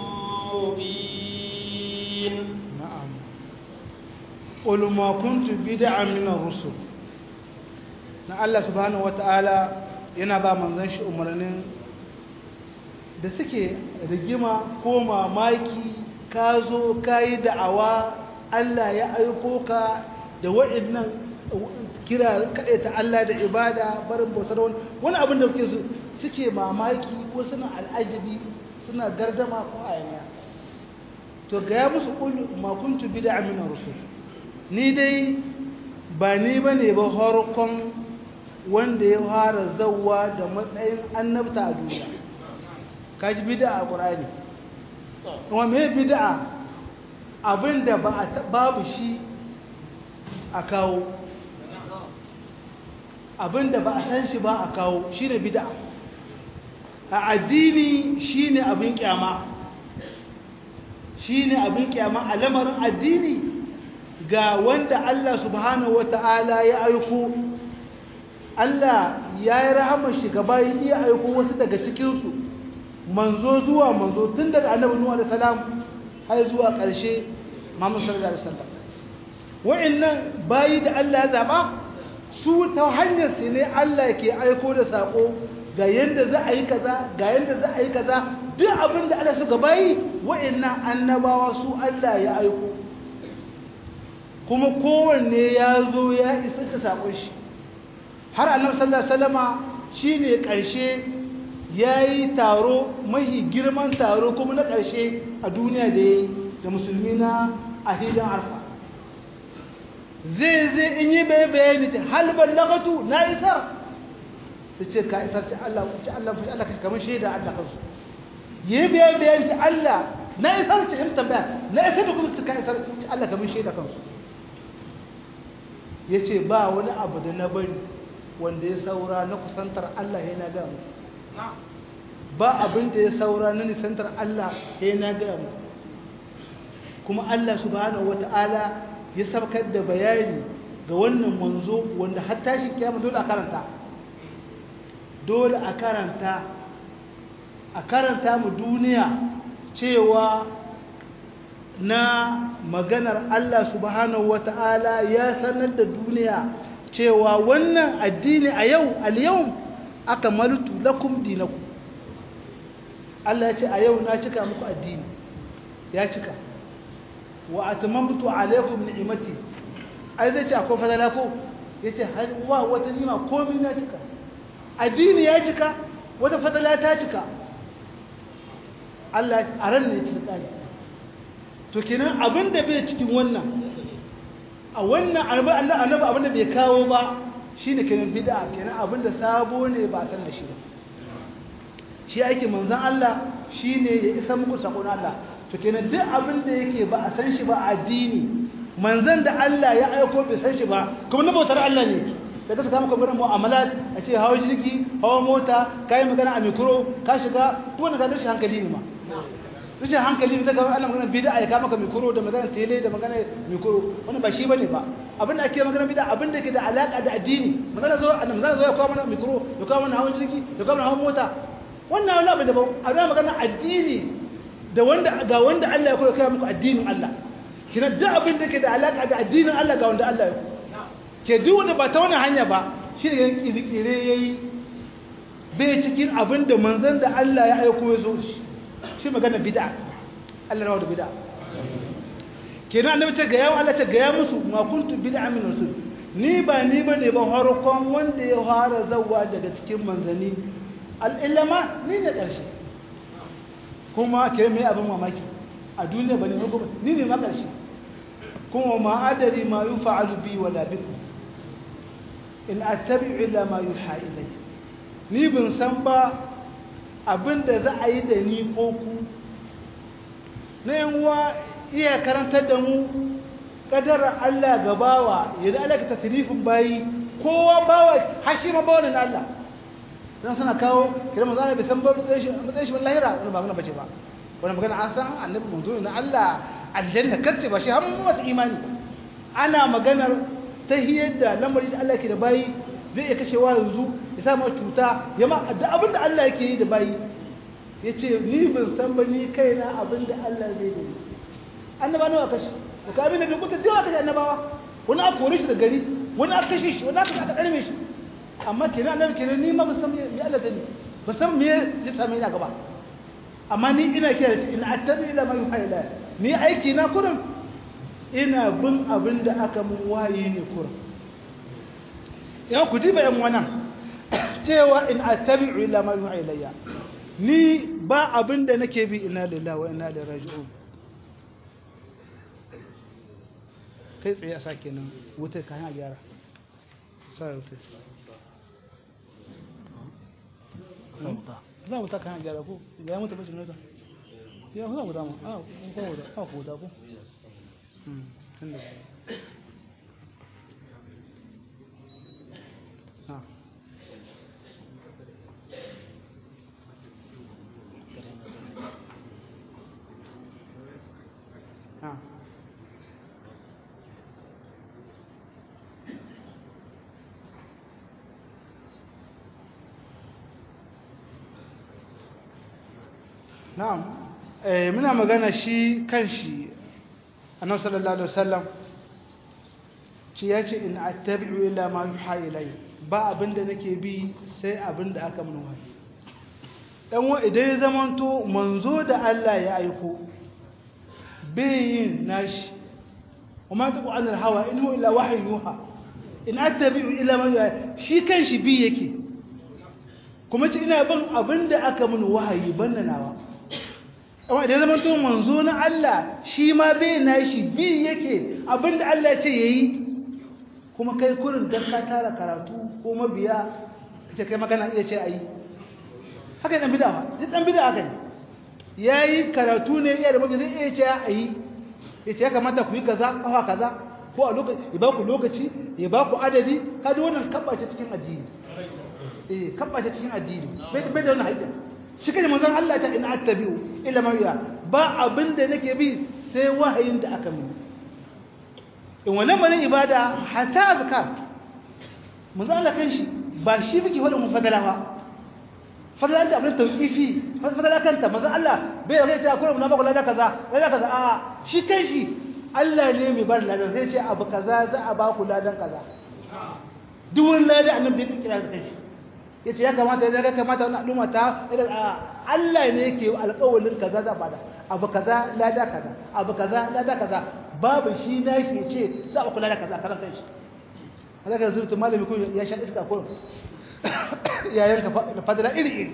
مبين نعم قل ما كنت بدعا من الرسل na Allah subhanahu wata'ala yana ba manzon shi umarnin da suke rigima ko mamaki ka zo ka yi da'awa Allah ya aiko ka da waɗannan kira kaɗai ta Allah da ibada barin bautar wani wani abin da suke suke mamaki ko suna al'ajabi suna gardama ko ayaniya to ga ya musu ƙulu makuntu bida amina rusul ni dai ba ni ba ne ba harkon wanda ya fara zauwa da matsayin annabta a duniya kaji bida a ƙurani kuma me bida abinda ba babu shi a kawo abinda ba a san shi ba a kawo shi ne bida a addini shi ne abin kyama shi ne abin kyama a lamarin addini ga wanda Allah subhanahu wa ta'ala ya aiko Allah ya yi rahamar shi gaba ya iya aiko wasu daga cikinsu manzo zuwa manzo tun daga annabi nuwa da salam har zuwa ƙarshe Muhammad sallallahu alaihi wasallam wa'annan bayi da Allah ya zaba su ta hanyar su ne Allah ke aiko da sako ga yanda za a yi kaza ga yanda za a yi kaza duk abin da Allah suka bayi wa'annan annabawa su Allah ya aiko kuma kowanne ya zo ya isa da sakon shi har annabi sallallahu alaihi wasallama shine ƙarshe yayi taro mahi girman taro kuma na ƙarshe a duniya da yayi da musulmi na a hilin arfa zai zai in yi bai bayani ce halbar lagatu na isar su ce ka isar ce Allah ce Allah ce Allah kamar shaida Allah kansu yi bai bayani ce Allah na isar ce in tambaya na isar da kuma su ka isar ce Allah kamar shaida kansu ya ce ba wani abu da na bari wanda ya saura na kusantar Allah ya na gamu ba abin da ya saura na nisantar Allah ya na gamu kuma Allah subhanahu wata'ala ya sabkar da bayani ga wannan manzo wanda har tashi kiyama dole a karanta dole a karanta a karanta mu duniya cewa na maganar Allah subhanahu wata'ala ya sanar da duniya cewa wannan addini a yau al-yau aka malutu lakum dinakum Allah ya ce a yau na cika muku addini ya cika wa atmamtu alaykum ni'mati ai zai ce akwai fadala ko yace har wa wata nima komai na cika addini ya cika wata fadala ta cika Allah a ran ne ci tsari to kenan abinda bai cikin wannan a wannan arba Allah annabi abinda bai kawo ba shine kenan bid'a kenan abinda sabo ne ba san da shi ba shi ake manzon Allah shine ya isa muku sakon Allah to kenan duk abin da yake ba a san shi ba a addini manzan da Allah ya aiko bai san shi ba kuma na bautar Allah ne daga ka maka wurin mu'amalat a ce hawa jirgi hawa mota kai magana a mikro ka shiga duk wanda ka rashin hankali ne ma rashin hankali ne daga Allah magana bid'a ya kama ka mikro da magana tele da magana mikro wani ba shi bane ba abin da ake magana bid'a abin da yake da alaka da addini magana zo annabi magana zo ya kawo mana mikro ya kawo mana hawa jirgi ya kawo mana hawa mota wannan wani abu daban a magana addini da wanda ga wanda Allah ya koya kai muku addinin Allah kina duk abin da ke da alaka da addinin Allah ga wanda Allah ya ke duk wanda ba ta wani hanya ba shi ne yan kirkire yayi bai cikin abin da manzon da Allah ya aiko ya zo shi shi magana bid'a Allah rawa da bid'a kenan annabi ce ga yawo Allah ce ga ya musu ma kuntu bid'a min rasul ni ba ni ba ne ba harkon wanda ya fara zawa daga cikin manzanni al'ilama ni ne ƙarshe kuma ke mai abin mamaki a duniya ba ne ba ni ne ma ƙarshe kuma ma adari ma yi fa'alu bi wa labiku in attabi illa ma yi ha'ilai ni bin san ba abin da za a yi da ni ko ku na yanwa iya karantar da mu kadar Allah ga bawa yadda Allah ka tasrifin bayi kowa bawa hashi ma bawa na Allah dan suna kawo kira manzo Allah bai san ba matsayin shi matsayin shi wallahi ra wannan ba magana bace ba wannan magana an san annabi manzo na Allah aljanna kace ba shi har mu mata imani ana maganar tahiyar da lamari da Allah ke da bayi zai iya kashewa yanzu ya sa maka cuta ya ma da abinda Allah yake yi da bayi yace ni ban san ba ni kaina abinda Allah zai yi annaba nawa kashi da ka abin da kuka dawa kashe annabawa wani aka kore shi da gari wani aka kashe shi wani aka aka karme shi amma kenan annabi kenan ni ma ba san me Allah zai ba san me ya same ni a gaba amma ni ina kira shi ina attabi ila ma yuha ila ni aiki na kurin ina bin abin da aka mun waye ne kurin yan ku diba yan wannan cewa in attabi ila ma yuha ilayya ni ba abin da nake bi ina lillahi wa inna ilaihi raji'un kai tsaye a sa kenan wutar kayan a gyara sa wutar za mu ta kayan a gyara ko ga ya mutu bacin nota ya za mu dama a kuma wuta a ku wuta ko tun da Ah. na'am eh muna magana shi kanshi annabi sallallahu alaihi wasallam ci yace in attabi'u illa ma yuha ilay ba abinda nake bi sai abinda aka mun wahayi dan wa idan ya zamanto manzo da Allah ya aiko bayin nashi kuma ta qur'an hawa in huwa illa wahyu yuha in attabi'u illa ma yuha shi kanshi bi yake kuma ci ina bin abinda aka mun wahayi banna nawa amma idan zama to manzo na Allah shi ma bai na shi bi yake abinda Allah ce yayi kuma kai kurin dan ka tara karatu ko mabiya kace kai magana iya ce ayi haka dan bid'a duk dan bid'a haka ne yayi karatu ne iya da mabiya zai iya ce ayi yace ya kamata ku yi kaza kafa kaza ko a lokaci ya ba ku lokaci ya ba ku adadi kada wannan kabbace cikin addini eh kabbace cikin addini bai bai da wannan haƙƙi shi kai manzon Allah ta in attabi'u illa ma ya ba abinda nake bi sai wahayin da aka mini in wannan bane ibada hatta azkar manzon Allah kanshi ba shi biki wala mun fadala ba fadala ta abin tawqifi fadala kanta manzon Allah bai yi ta kuma mun ba kula da kaza da kaza a shi kanshi Allah ne mai bar ladan sai ce abu kaza za a ba ku ladan kaza duk wani ladan annabi bai kira kanshi ya ce ya kamata ya ga kamata wani al'umma ta Allah ne yake alƙawalin kaza za bada abu kaza lada kaza abu kaza lada kaza babu shi na shi ya ce za a kula da kaza karan kan shi haka kan zurtu malami ko ya sha iska ko ya yanka fadala iri iri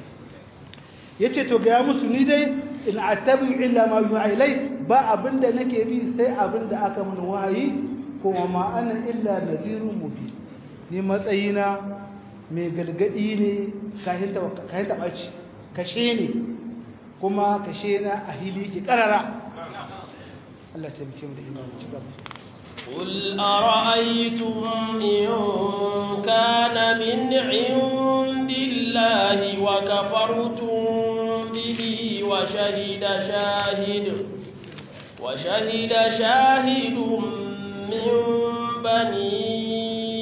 ya ce to ga musu ni dai in attabi illa ma yuha ilai ba abinda nake bi sai abinda aka mun wahayi kuma ma ana illa nadhirun mubin ni matsayina mai galgadi ne kayan taɓaci kashe ne kuma kashe na a hili ki ƙarara Allah ta muke da imam ci gaba قل أرأيتم إن كان من عند الله وكفرتم به وشهد شاهد وشهد شاهد من بني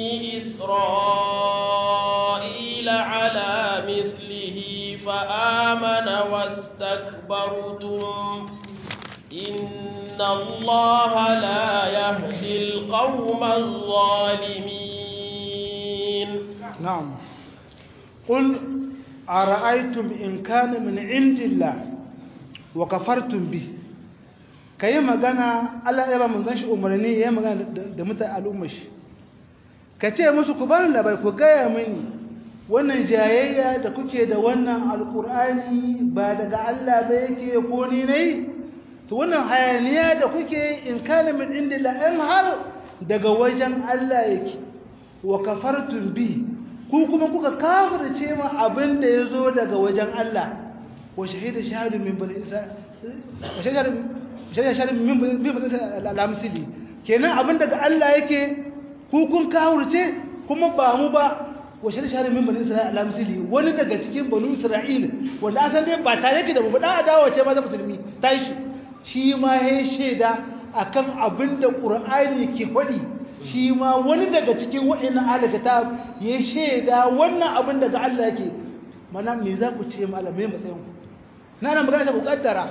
إسرائيل على مثله فآمن واستكبرتم إن الله لا يهدي القوم الظالمين نعم قل ara'aytum in kana min indillah wa kafartum bi kai magana Allah ya ba mun shi umarni ya magana da mutane al'ummar shi ka ce musu ku bar labai ku gaya mini wannan jayayya da kuke da wannan alkur'ani ba daga Allah ba yake ko ni ne to wannan hayaniya da kuke in kana min indillah in har daga wajen Allah yake wa kafartum bi ku kuma kuka kafirce ma abin da yazo daga wajen Allah wa shahida shahadu min bani isa wa shahida shahadu min bani isa al-amsili kenan abin daga Allah yake ku kun kafirce kuma ba mu ba wa shahida shahadu min bani isa al-amsili wani daga cikin banu isra'il wanda asan dai ba tare yake da mu da adawa ce ma da musulmi tashi shi ma ya shaida akan abin da qur'ani ke faɗi shi ma wani daga cikin waɗannan alkitab ya shaida wannan abin daga Allah yake mana me za ku ce malamai matsayin ku na nan magana ta ku kaddara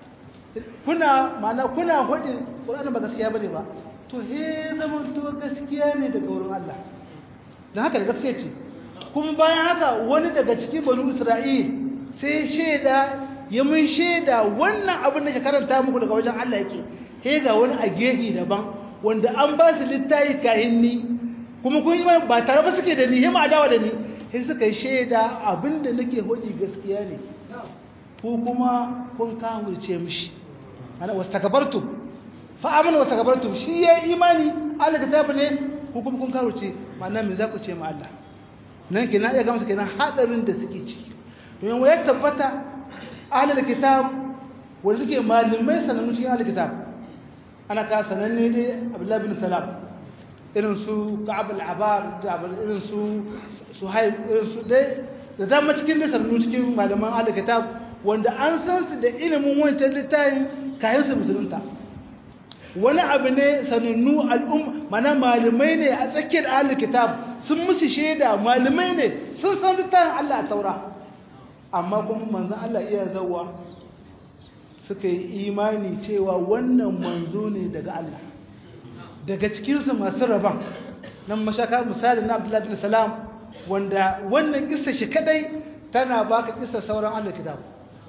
kuna mana kuna hudin Qur'ani ba gaskiya bane ba to he zaman to gaskiya ne daga wurin Allah dan haka gaskiya ce kuma bayan haka wani daga cikin banu Isra'il sai shaida ya mun shaida wannan abin da ke karanta muku daga wajen Allah yake he ga wani a gefe daban wanda an ba su littayi kahin ni kuma kun yi ba tare ba suke da ni hima adawa da ni sai suka yi shaida abinda nake hudi gaskiya ne ko kuma kun kawurce mishi ana wastakabartum fa amana wastakabartum shi ya imani Allah kitabu ne ko kuma kun kawurce ma'ana me za ku ce ma Allah nan kenan ya gamsu kenan hadarin da suke ciki domin ya tabbata ahlul kitab wanda suke malamai sanannu cikin ahlul kitab ana ka sananne dai abdullahi bin salam irin su ka'ab al-abar irin su suhaib irin su dai da zama cikin da sanannu cikin malaman al-kitab wanda an san su da ilimin wancan littafin kayan su musulunta wani abu ne sanannu al'um mana malamai ne a tsakiyar al-kitab sun musu shaida malamai ne sun san littafin Allah a taura amma kuma manzon Allah iya zawwa suka yi imani cewa wannan manzo ne daga Allah daga cikinsu masu rabon nan mashaka misali na abdullahi bin salam wanda wannan kissa shi kadai tana baka kissa sauran Allah kitab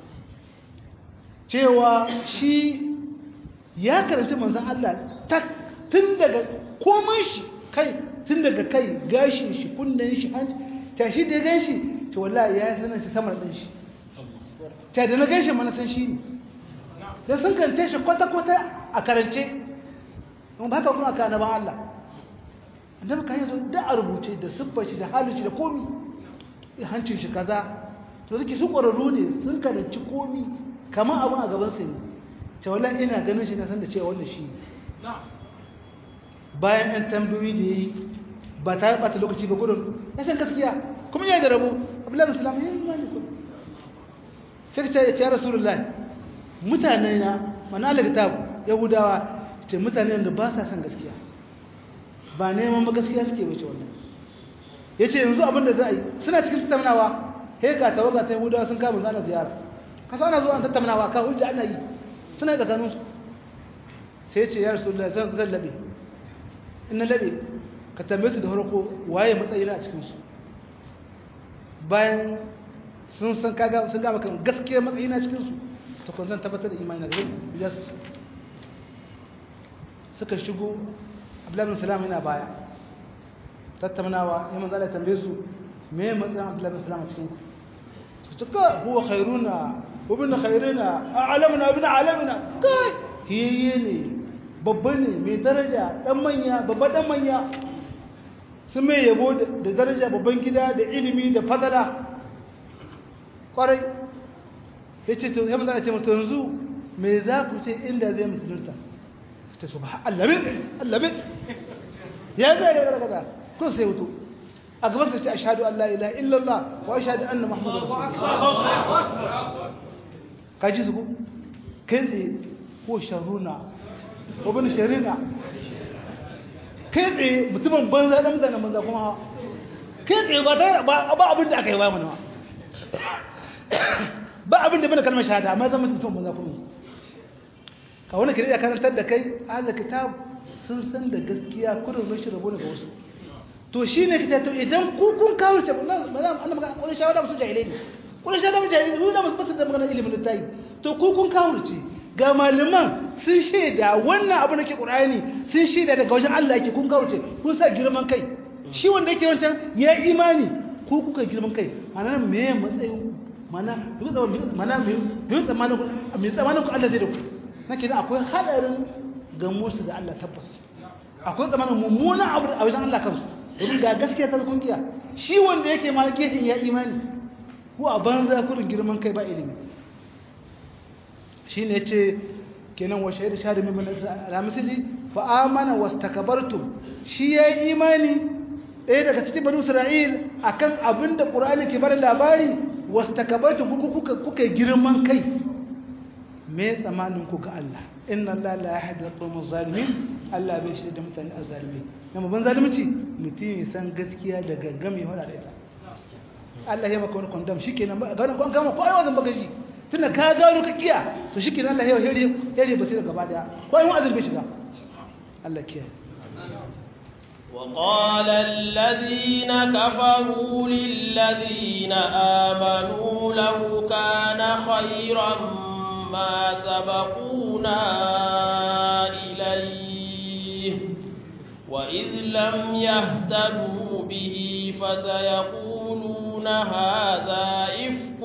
cewa shi ya karanci manzon Allah tun daga komai shi kai tun daga kai gashin shi kunnen shi hanci tashi da ya gan shi to wallahi ya sanar shi samar ɗin shi ta da na gan shi mana san shi ne da sun kance shi kwata-kwata a karance ba haka kuma aka naban Allah annabi kan yazo da a rubuce da siffar shi da halin shi da komi hancin shi kaza to suke su ƙwararru ne sun karanci komi kamar abin a gaban su ne ta wallahi ina ganin shi na san da cewa wannan shi bayan ɗan tambayoyi da yayi ba ta ɓata lokaci ba gudun ya san gaskiya kuma ya da rabo abdullahi musulman ya yi imani kuma sai ta ce ya rasulullahi mutane na manala kitab yahudawa ce mutane da ba sa san gaskiya ba neman ba gaskiya suke wuce wannan yace yanzu abin da za a yi suna cikin tattaunawa he ga tawaga ta yahudawa sun kama zana ziyara kasa ana zuwa tattaunawa ka hujja ana yi suna da kanun su sai ce ya rasulullahi zan zan labe inna labe ka tambaye su da farko waye matsayina a cikin su bayan sun san kaga sun ga maka gaskiya matsayina cikin su ta kun zan tabbatar da imani da ya su suka shigo abdullahi salam yana baya tattaunawa ya manzo Allah tambaye su me matsayin abdullahi salam a cikin ku su tuka huwa khairuna wa bin khairina a'lamuna bin alamina kai hiye ne babba ne mai daraja dan manya babba dan manya sun mai yabo da daraja babban gida da ilimi da fadala kwarai ya ce to ya mazana ce mutu yanzu me za ku ce inda zai musulunta ta su ba allabin allabin ya zai ga gargada ko sai wuto a gaban ta ce ashhadu an la ilaha illallah wa ashhadu anna muhammadar rasulullah ka ji su ku kai tsaye ko sharuna ko bin sharina kai tsaye mutumin banza da mutanen banza kuma kai tsaye ba abin da aka yi ba mana ba abin da bane kalmar shahada amma zama mutum banza kuma ka wani kiri ya karantar da kai ahlul kitab sun san da gaskiya kudin rashin rabo daga wasu to shine kita to idan ku kun kawo ce ba za a magana wani shawara mutum jahilai ne kun shi da mutane su da musu da magana ilimin littafi to ku kun kawurce ga malaman sun shaida wannan abu nake qur'ani sun shaida daga wajen Allah yake kun kawurce kun sa girman kai shi wanda yake wancan ya imani ku kuka girman kai mana me matsayin mana mana me me tsamanin ku me tsamanin ku Allah zai da ku nake da akwai hadarin gamo su da Allah tabbas akwai tsamanin mummunan abu a wajen Allah kansu domin ga gaskiya ta kungiya shi wanda yake ma gefen ya imani ko a banza kudin girman kai ba ilimi shi ne ce kenan wa shaidu shahadu min al-misli fa amana wastakbartum shi ya yi imani ɗaya daga cikin bani isra'il akan abin da qur'ani ke bar labari wastakbartum kuka kuka girman kai me tsamanin ku ga Allah inna Allah la yahdi al-qawma zalimin Allah bai shi da mutane azzalimi amma ban zalunci mutum ya san gaskiya da gaggame wala da ita Allah ya maka wani kwandam shikenan ba ga wannan gama ko ai wazan baka shi tunda ka gano ka kiya to shikenan Allah ya hore hore ba sai da gaba daya ko ai wazan bai shiga Allah kiyaye وقال الذين كفروا للذين آمنوا لو كان خيرا ما سبقونا إليه وإذ لم يهتدوا به فسيقولون هذا إفك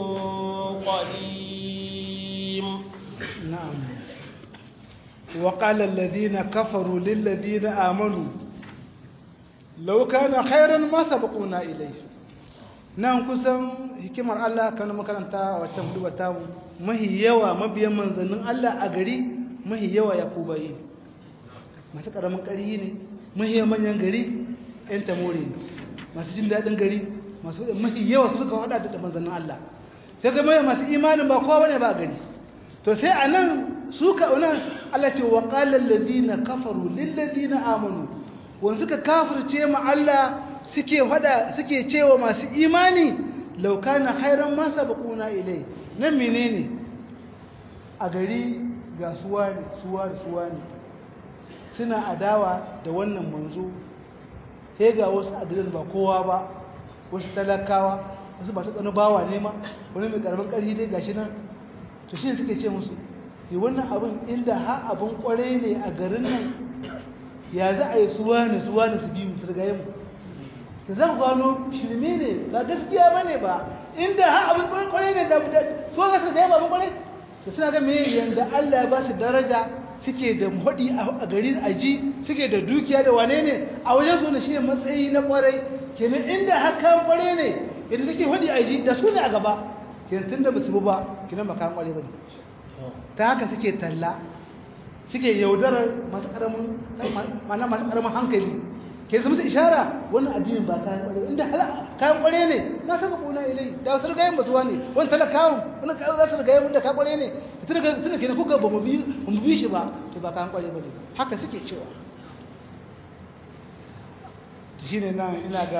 قديم نعم وقال الذين كفروا للذين آمنوا لو كان خيرا ما سبقونا إليه nan kusan hikimar Allah kan makaranta wata hudu ta mahi yawa mabiyan manzannin Allah a gari mahi yawa ya kubayi masu karamin ƙari ne mahi manyan gari ‘yan tamori ne masu jin daɗin gari masu mahi yawa su suka haɗa da manzannin Allah sai ga mai masu imanin ba kowa bane ba gari to sai a nan su ka nan Allah ce wa ƙalar ladina kafaru lilladina amanu wanda suka kafirce ma Allah suke hada suke cewa masu imani laukana khairan ma sabaquna ilai nan menene a gari ga suwa ne suwa ne suwa ne suna adawa da wannan manzo sai ga wasu adilin ba kowa ba wasu talakawa wasu ba su tsanu bawa ne ma wani mai karamin ƙarfi dai gashi nan to shi suke ce musu yi wannan abin inda ha abin kware ne a garin nan ya za a yi suwa ne suwa ne su biyu su rigaye mu ta zan gano shirme ne ba gaskiya ba ne ba inda ha abin kware ne da su ga su rigaye ba abin kware da suna ga me yanda Allah ya ba su daraja suke da hudi a gari a ji suke da dukiya da wane ne a wajen su ne shi matsayi na kwarai kenan inda haka kware ne yadda suke hudi a ji da su ne a gaba kenan tun da ba su ba kenan ba kan kware ba ne ta haka suke talla suke yaudarar masu karamin mana masu karamin hankali ke zama ishara wannan addinin ba kayan kware inda kayan kware ne na saka kuna ilai da wasu rigayen basuwa ne wani talakawan wani kayan za su rigayen da ka kware ne tun da ke na kuka ba mu bi shi ba to ba kayan kware ba ne haka suke cewa shi ne nan ina ga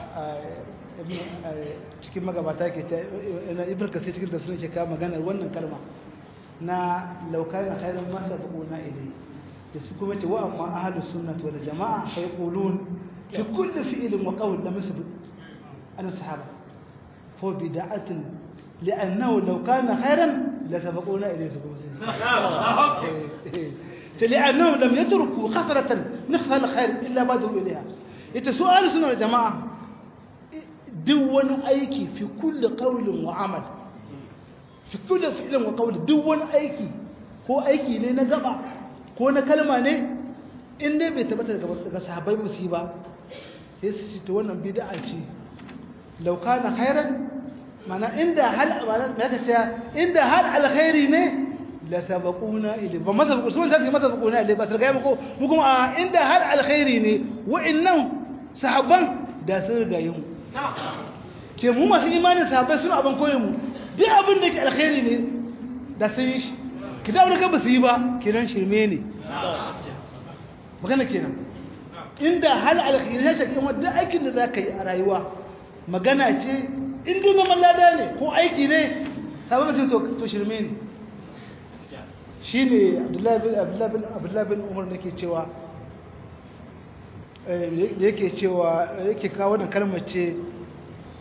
cikin magabata ke ce ibn kasir cikin da suna ke kawo maganar wannan kalma na laukarin khairun masa buƙuna ilai da su kuma ce wa amma ahalus sunnah wal jama'a fa yaqulun fi kulli fi'lin wa qawl lam yasbut an sahaba fa bid'atun li'annahu law kana khairan la sabaquna ilayhi subhanahu لأنهم لم يتركوا خطرة نخفى الخير إلا بادروا إليها يتسؤال سنة الجماعة دون أيكي في كل قول وعمل في كل فعل وقول دون أيكي هو أيكي لنا جمع ko na kalma ne in dai bai tabbata daga sahabbai musu ba sai su ce ta wannan bid'a ce law kana khairan mana inda hal mana me ka ce inda hal alkhairi ne la sabaquna ilay ba masa ku sun sai masa sabaquna ilay ba sai ga muku mu kuma a inda hal alkhairi ne wa'annan sahabban da sun riga yin ke mu masu imanin sahabbai suna abin koyon mu duk abin da ke alkhairi ne da sun yi shi kitab da ba su yi ba kenan shirme ne magana kenan inda hal alkhairi ne take wanda aikin da zaka yi a rayuwa magana ce in dai neman lada ne ko aiki ne sababa sai to to shirme ne shine Abdullahi bin Abdullahi bin Abdullahi bin Umar nake cewa eh yake cewa yake kawo wannan kalmar ce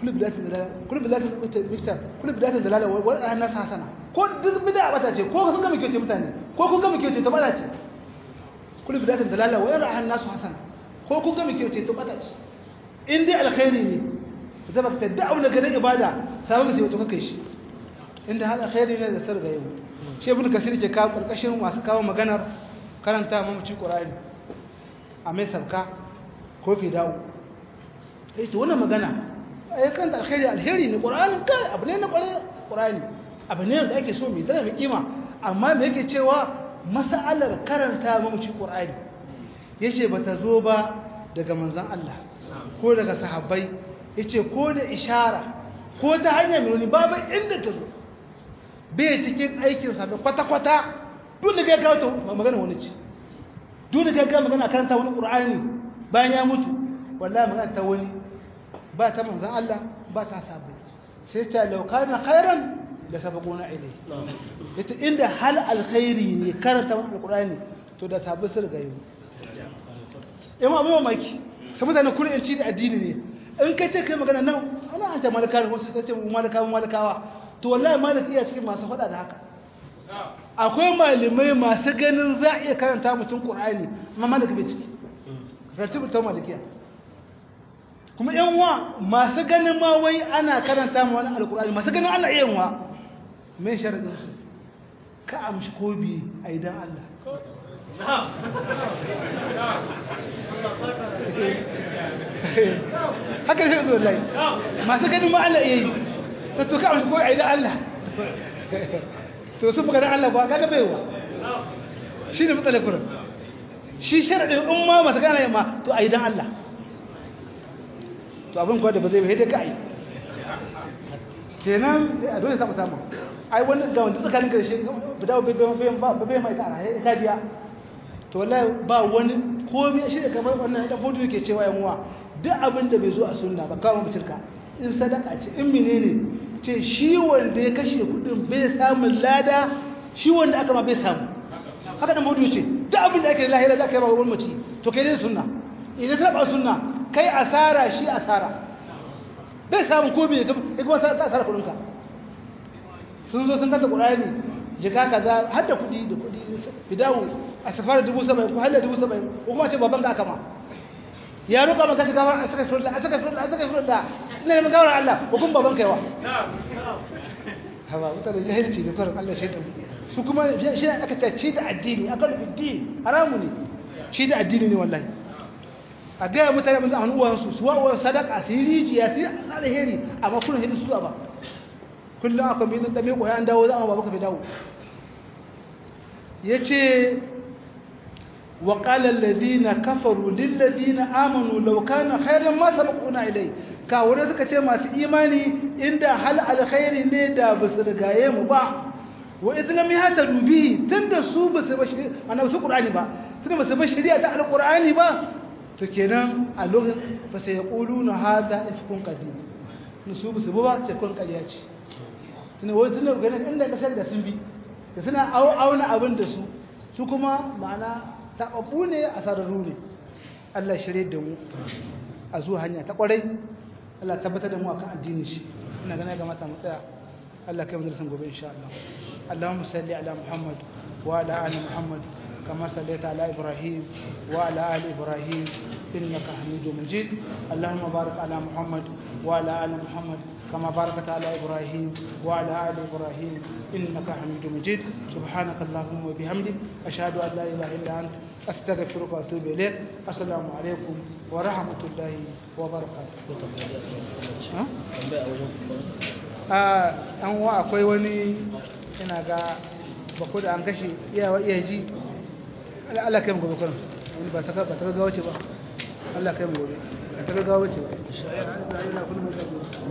kullu bidatin dalala kullu bidatin bid'a kullu bidatin dalala wa ana hasana ko duk bid'a bata ce ko kun ga muke ce mutane ko kun ga muke ce to bata ce kullu bidatin dalala wa yara an-nasu hasana ko kun ga muke ce to bata ce in dai alkhairi ne zama ka tadda abu daga ibada sabon sai wato kake shi inda hal alkhairi ne da sarga yau shi ibn kasir ke kawo karkashin masu kawo maganar karanta mamaci qur'ani a mai sabka ko fi dawo eh to wannan magana ai kan alkhairi alheri ne qur'ani kai abu ne na kware qur'ani abu ne da ake so mai tana mai kima amma me yake cewa mas'alar karanta mamaci qur'ani yace bata zo ba daga manzon Allah ko daga sahabbai yace ko da ishara ko ta hanyar nuni babu inda ta zo bai cikin aikin sa kwata-kwata duk da ga kawo magana wani ce duk da ga magana karanta wani qur'ani bayan ya mutu wallahi magana ta wani ba ta manzon Allah ba ta sahabbai sai ta law kana khairan da sabaquna ilai yace inda hal alkhairi ne karanta wani qur'ani to da sahabbai sun ga yi yamma abin mamaki kamar da na kullum ci da addini ne in ka ce kai magana nan ana hanta malaka wasu ta ce malakawa malakawa to wallahi malik iya cikin masu faɗa da haka akwai malamai masu ganin za a iya karanta mutum qur'ani amma malik bai ciki ratibu ta malikiya kuma yan wa masu ganin ma wai ana karanta ma wani alqur'ani masu ganin ana iya wa mai sharadin su ka amshi ko bi a idan Allah haka shi zuwa lai masu ganin ma Allah iya yi ta tuka a ko a idan Allah to sun buga Allah ba kaga baiwa shi ne matsalar kurin shi sharaɗin in ma masu gane ma to a idan Allah to abin kuwa da ba zai bai da ka yi kenan a dole samu samu ai wani ga wanda tsakanin karshe ba dawo bai mai ta a ta biya to wallahi ba wani komai shi da kamar wannan da fodo yake cewa yan uwa duk abin da bai zo a sunna ba kawo mutunka in sadaka ce in menene ce shi wanda ya kashe kudin bai samu lada shi wanda aka ma bai samu haka da fodo ce duk abin da ake lahira za ka yi ba wani mace to kai dai sunna idan ka ba sunna kai asara shi asara bai samu ko bai kuma ka asara kudin ka sun zo sun kanta qur'ani jika kaza har da kudi da kudi fidawo a safar dubu saba'in ko halar dubu saba'in ko kuma ce baban ka kama ya roƙa maka shi gawar a saka shirla a saka shirla a saka shirla ina neman gawar Allah ko kuma baban ka yawa hawa mutane jahilci da karin Allah shaitan su kuma shi ne aka tace da addini aka rufe din haramu ne shi da addini ne wallahi a gaya mutane mun zama uwansu su wa uwan sadaka su yi rijiya su yi alheri amma kullum hidin su ba kullum akwai mai nan dame koyan dawo za a ba baka fi dawo ya ce wa ƙalar ladina kafaru lilladina amanu laukana khairan ma sabaquna ilai kawurai suka ce masu imani inda hal alkhairi ne da ba su rigaye mu ba wa islam ya ta dubi tunda su ba su ba shi ana su qur'ani ba tunda ba su ba shari'a ta alqur'ani ba to kenan a lokacin fa sai yaquluna hada ifkun qadim su ba su ba ce kun ƙarya ce tunda wai tunda ganin inda kasar da sun bi da suna auna abin da su su kuma ma'ana taɓaɓɓu ne a sararru ne Allah shirye da mu a zuwa hanya ta ƙwarai Allah tabbatar da mu akan addini shi ina ganin ga mata mu tsaya Allah kai mu darasin gobe insha Allah Allahumma salli ala Muhammad wa ala ali Muhammad كما صليت على إبراهيم وعلى آل إبراهيم إنك حميد مجيد اللهم بارك على محمد وعلى آل محمد كما باركت على إبراهيم وعلى آل إبراهيم إنك حميد مجيد سبحانك اللهم وبحمدك أشهد أن لا إله إلا أنت أستغفرك وأتوب إليك السلام عليكم ورحمة الله وبركاته an wa akwai wani ina ga bako da an kashe iyawa iya ji Allah kai mu gobe kurin wani ba ta ba ta ga wace ba Allah kai mu gobe ba ta ga wace ba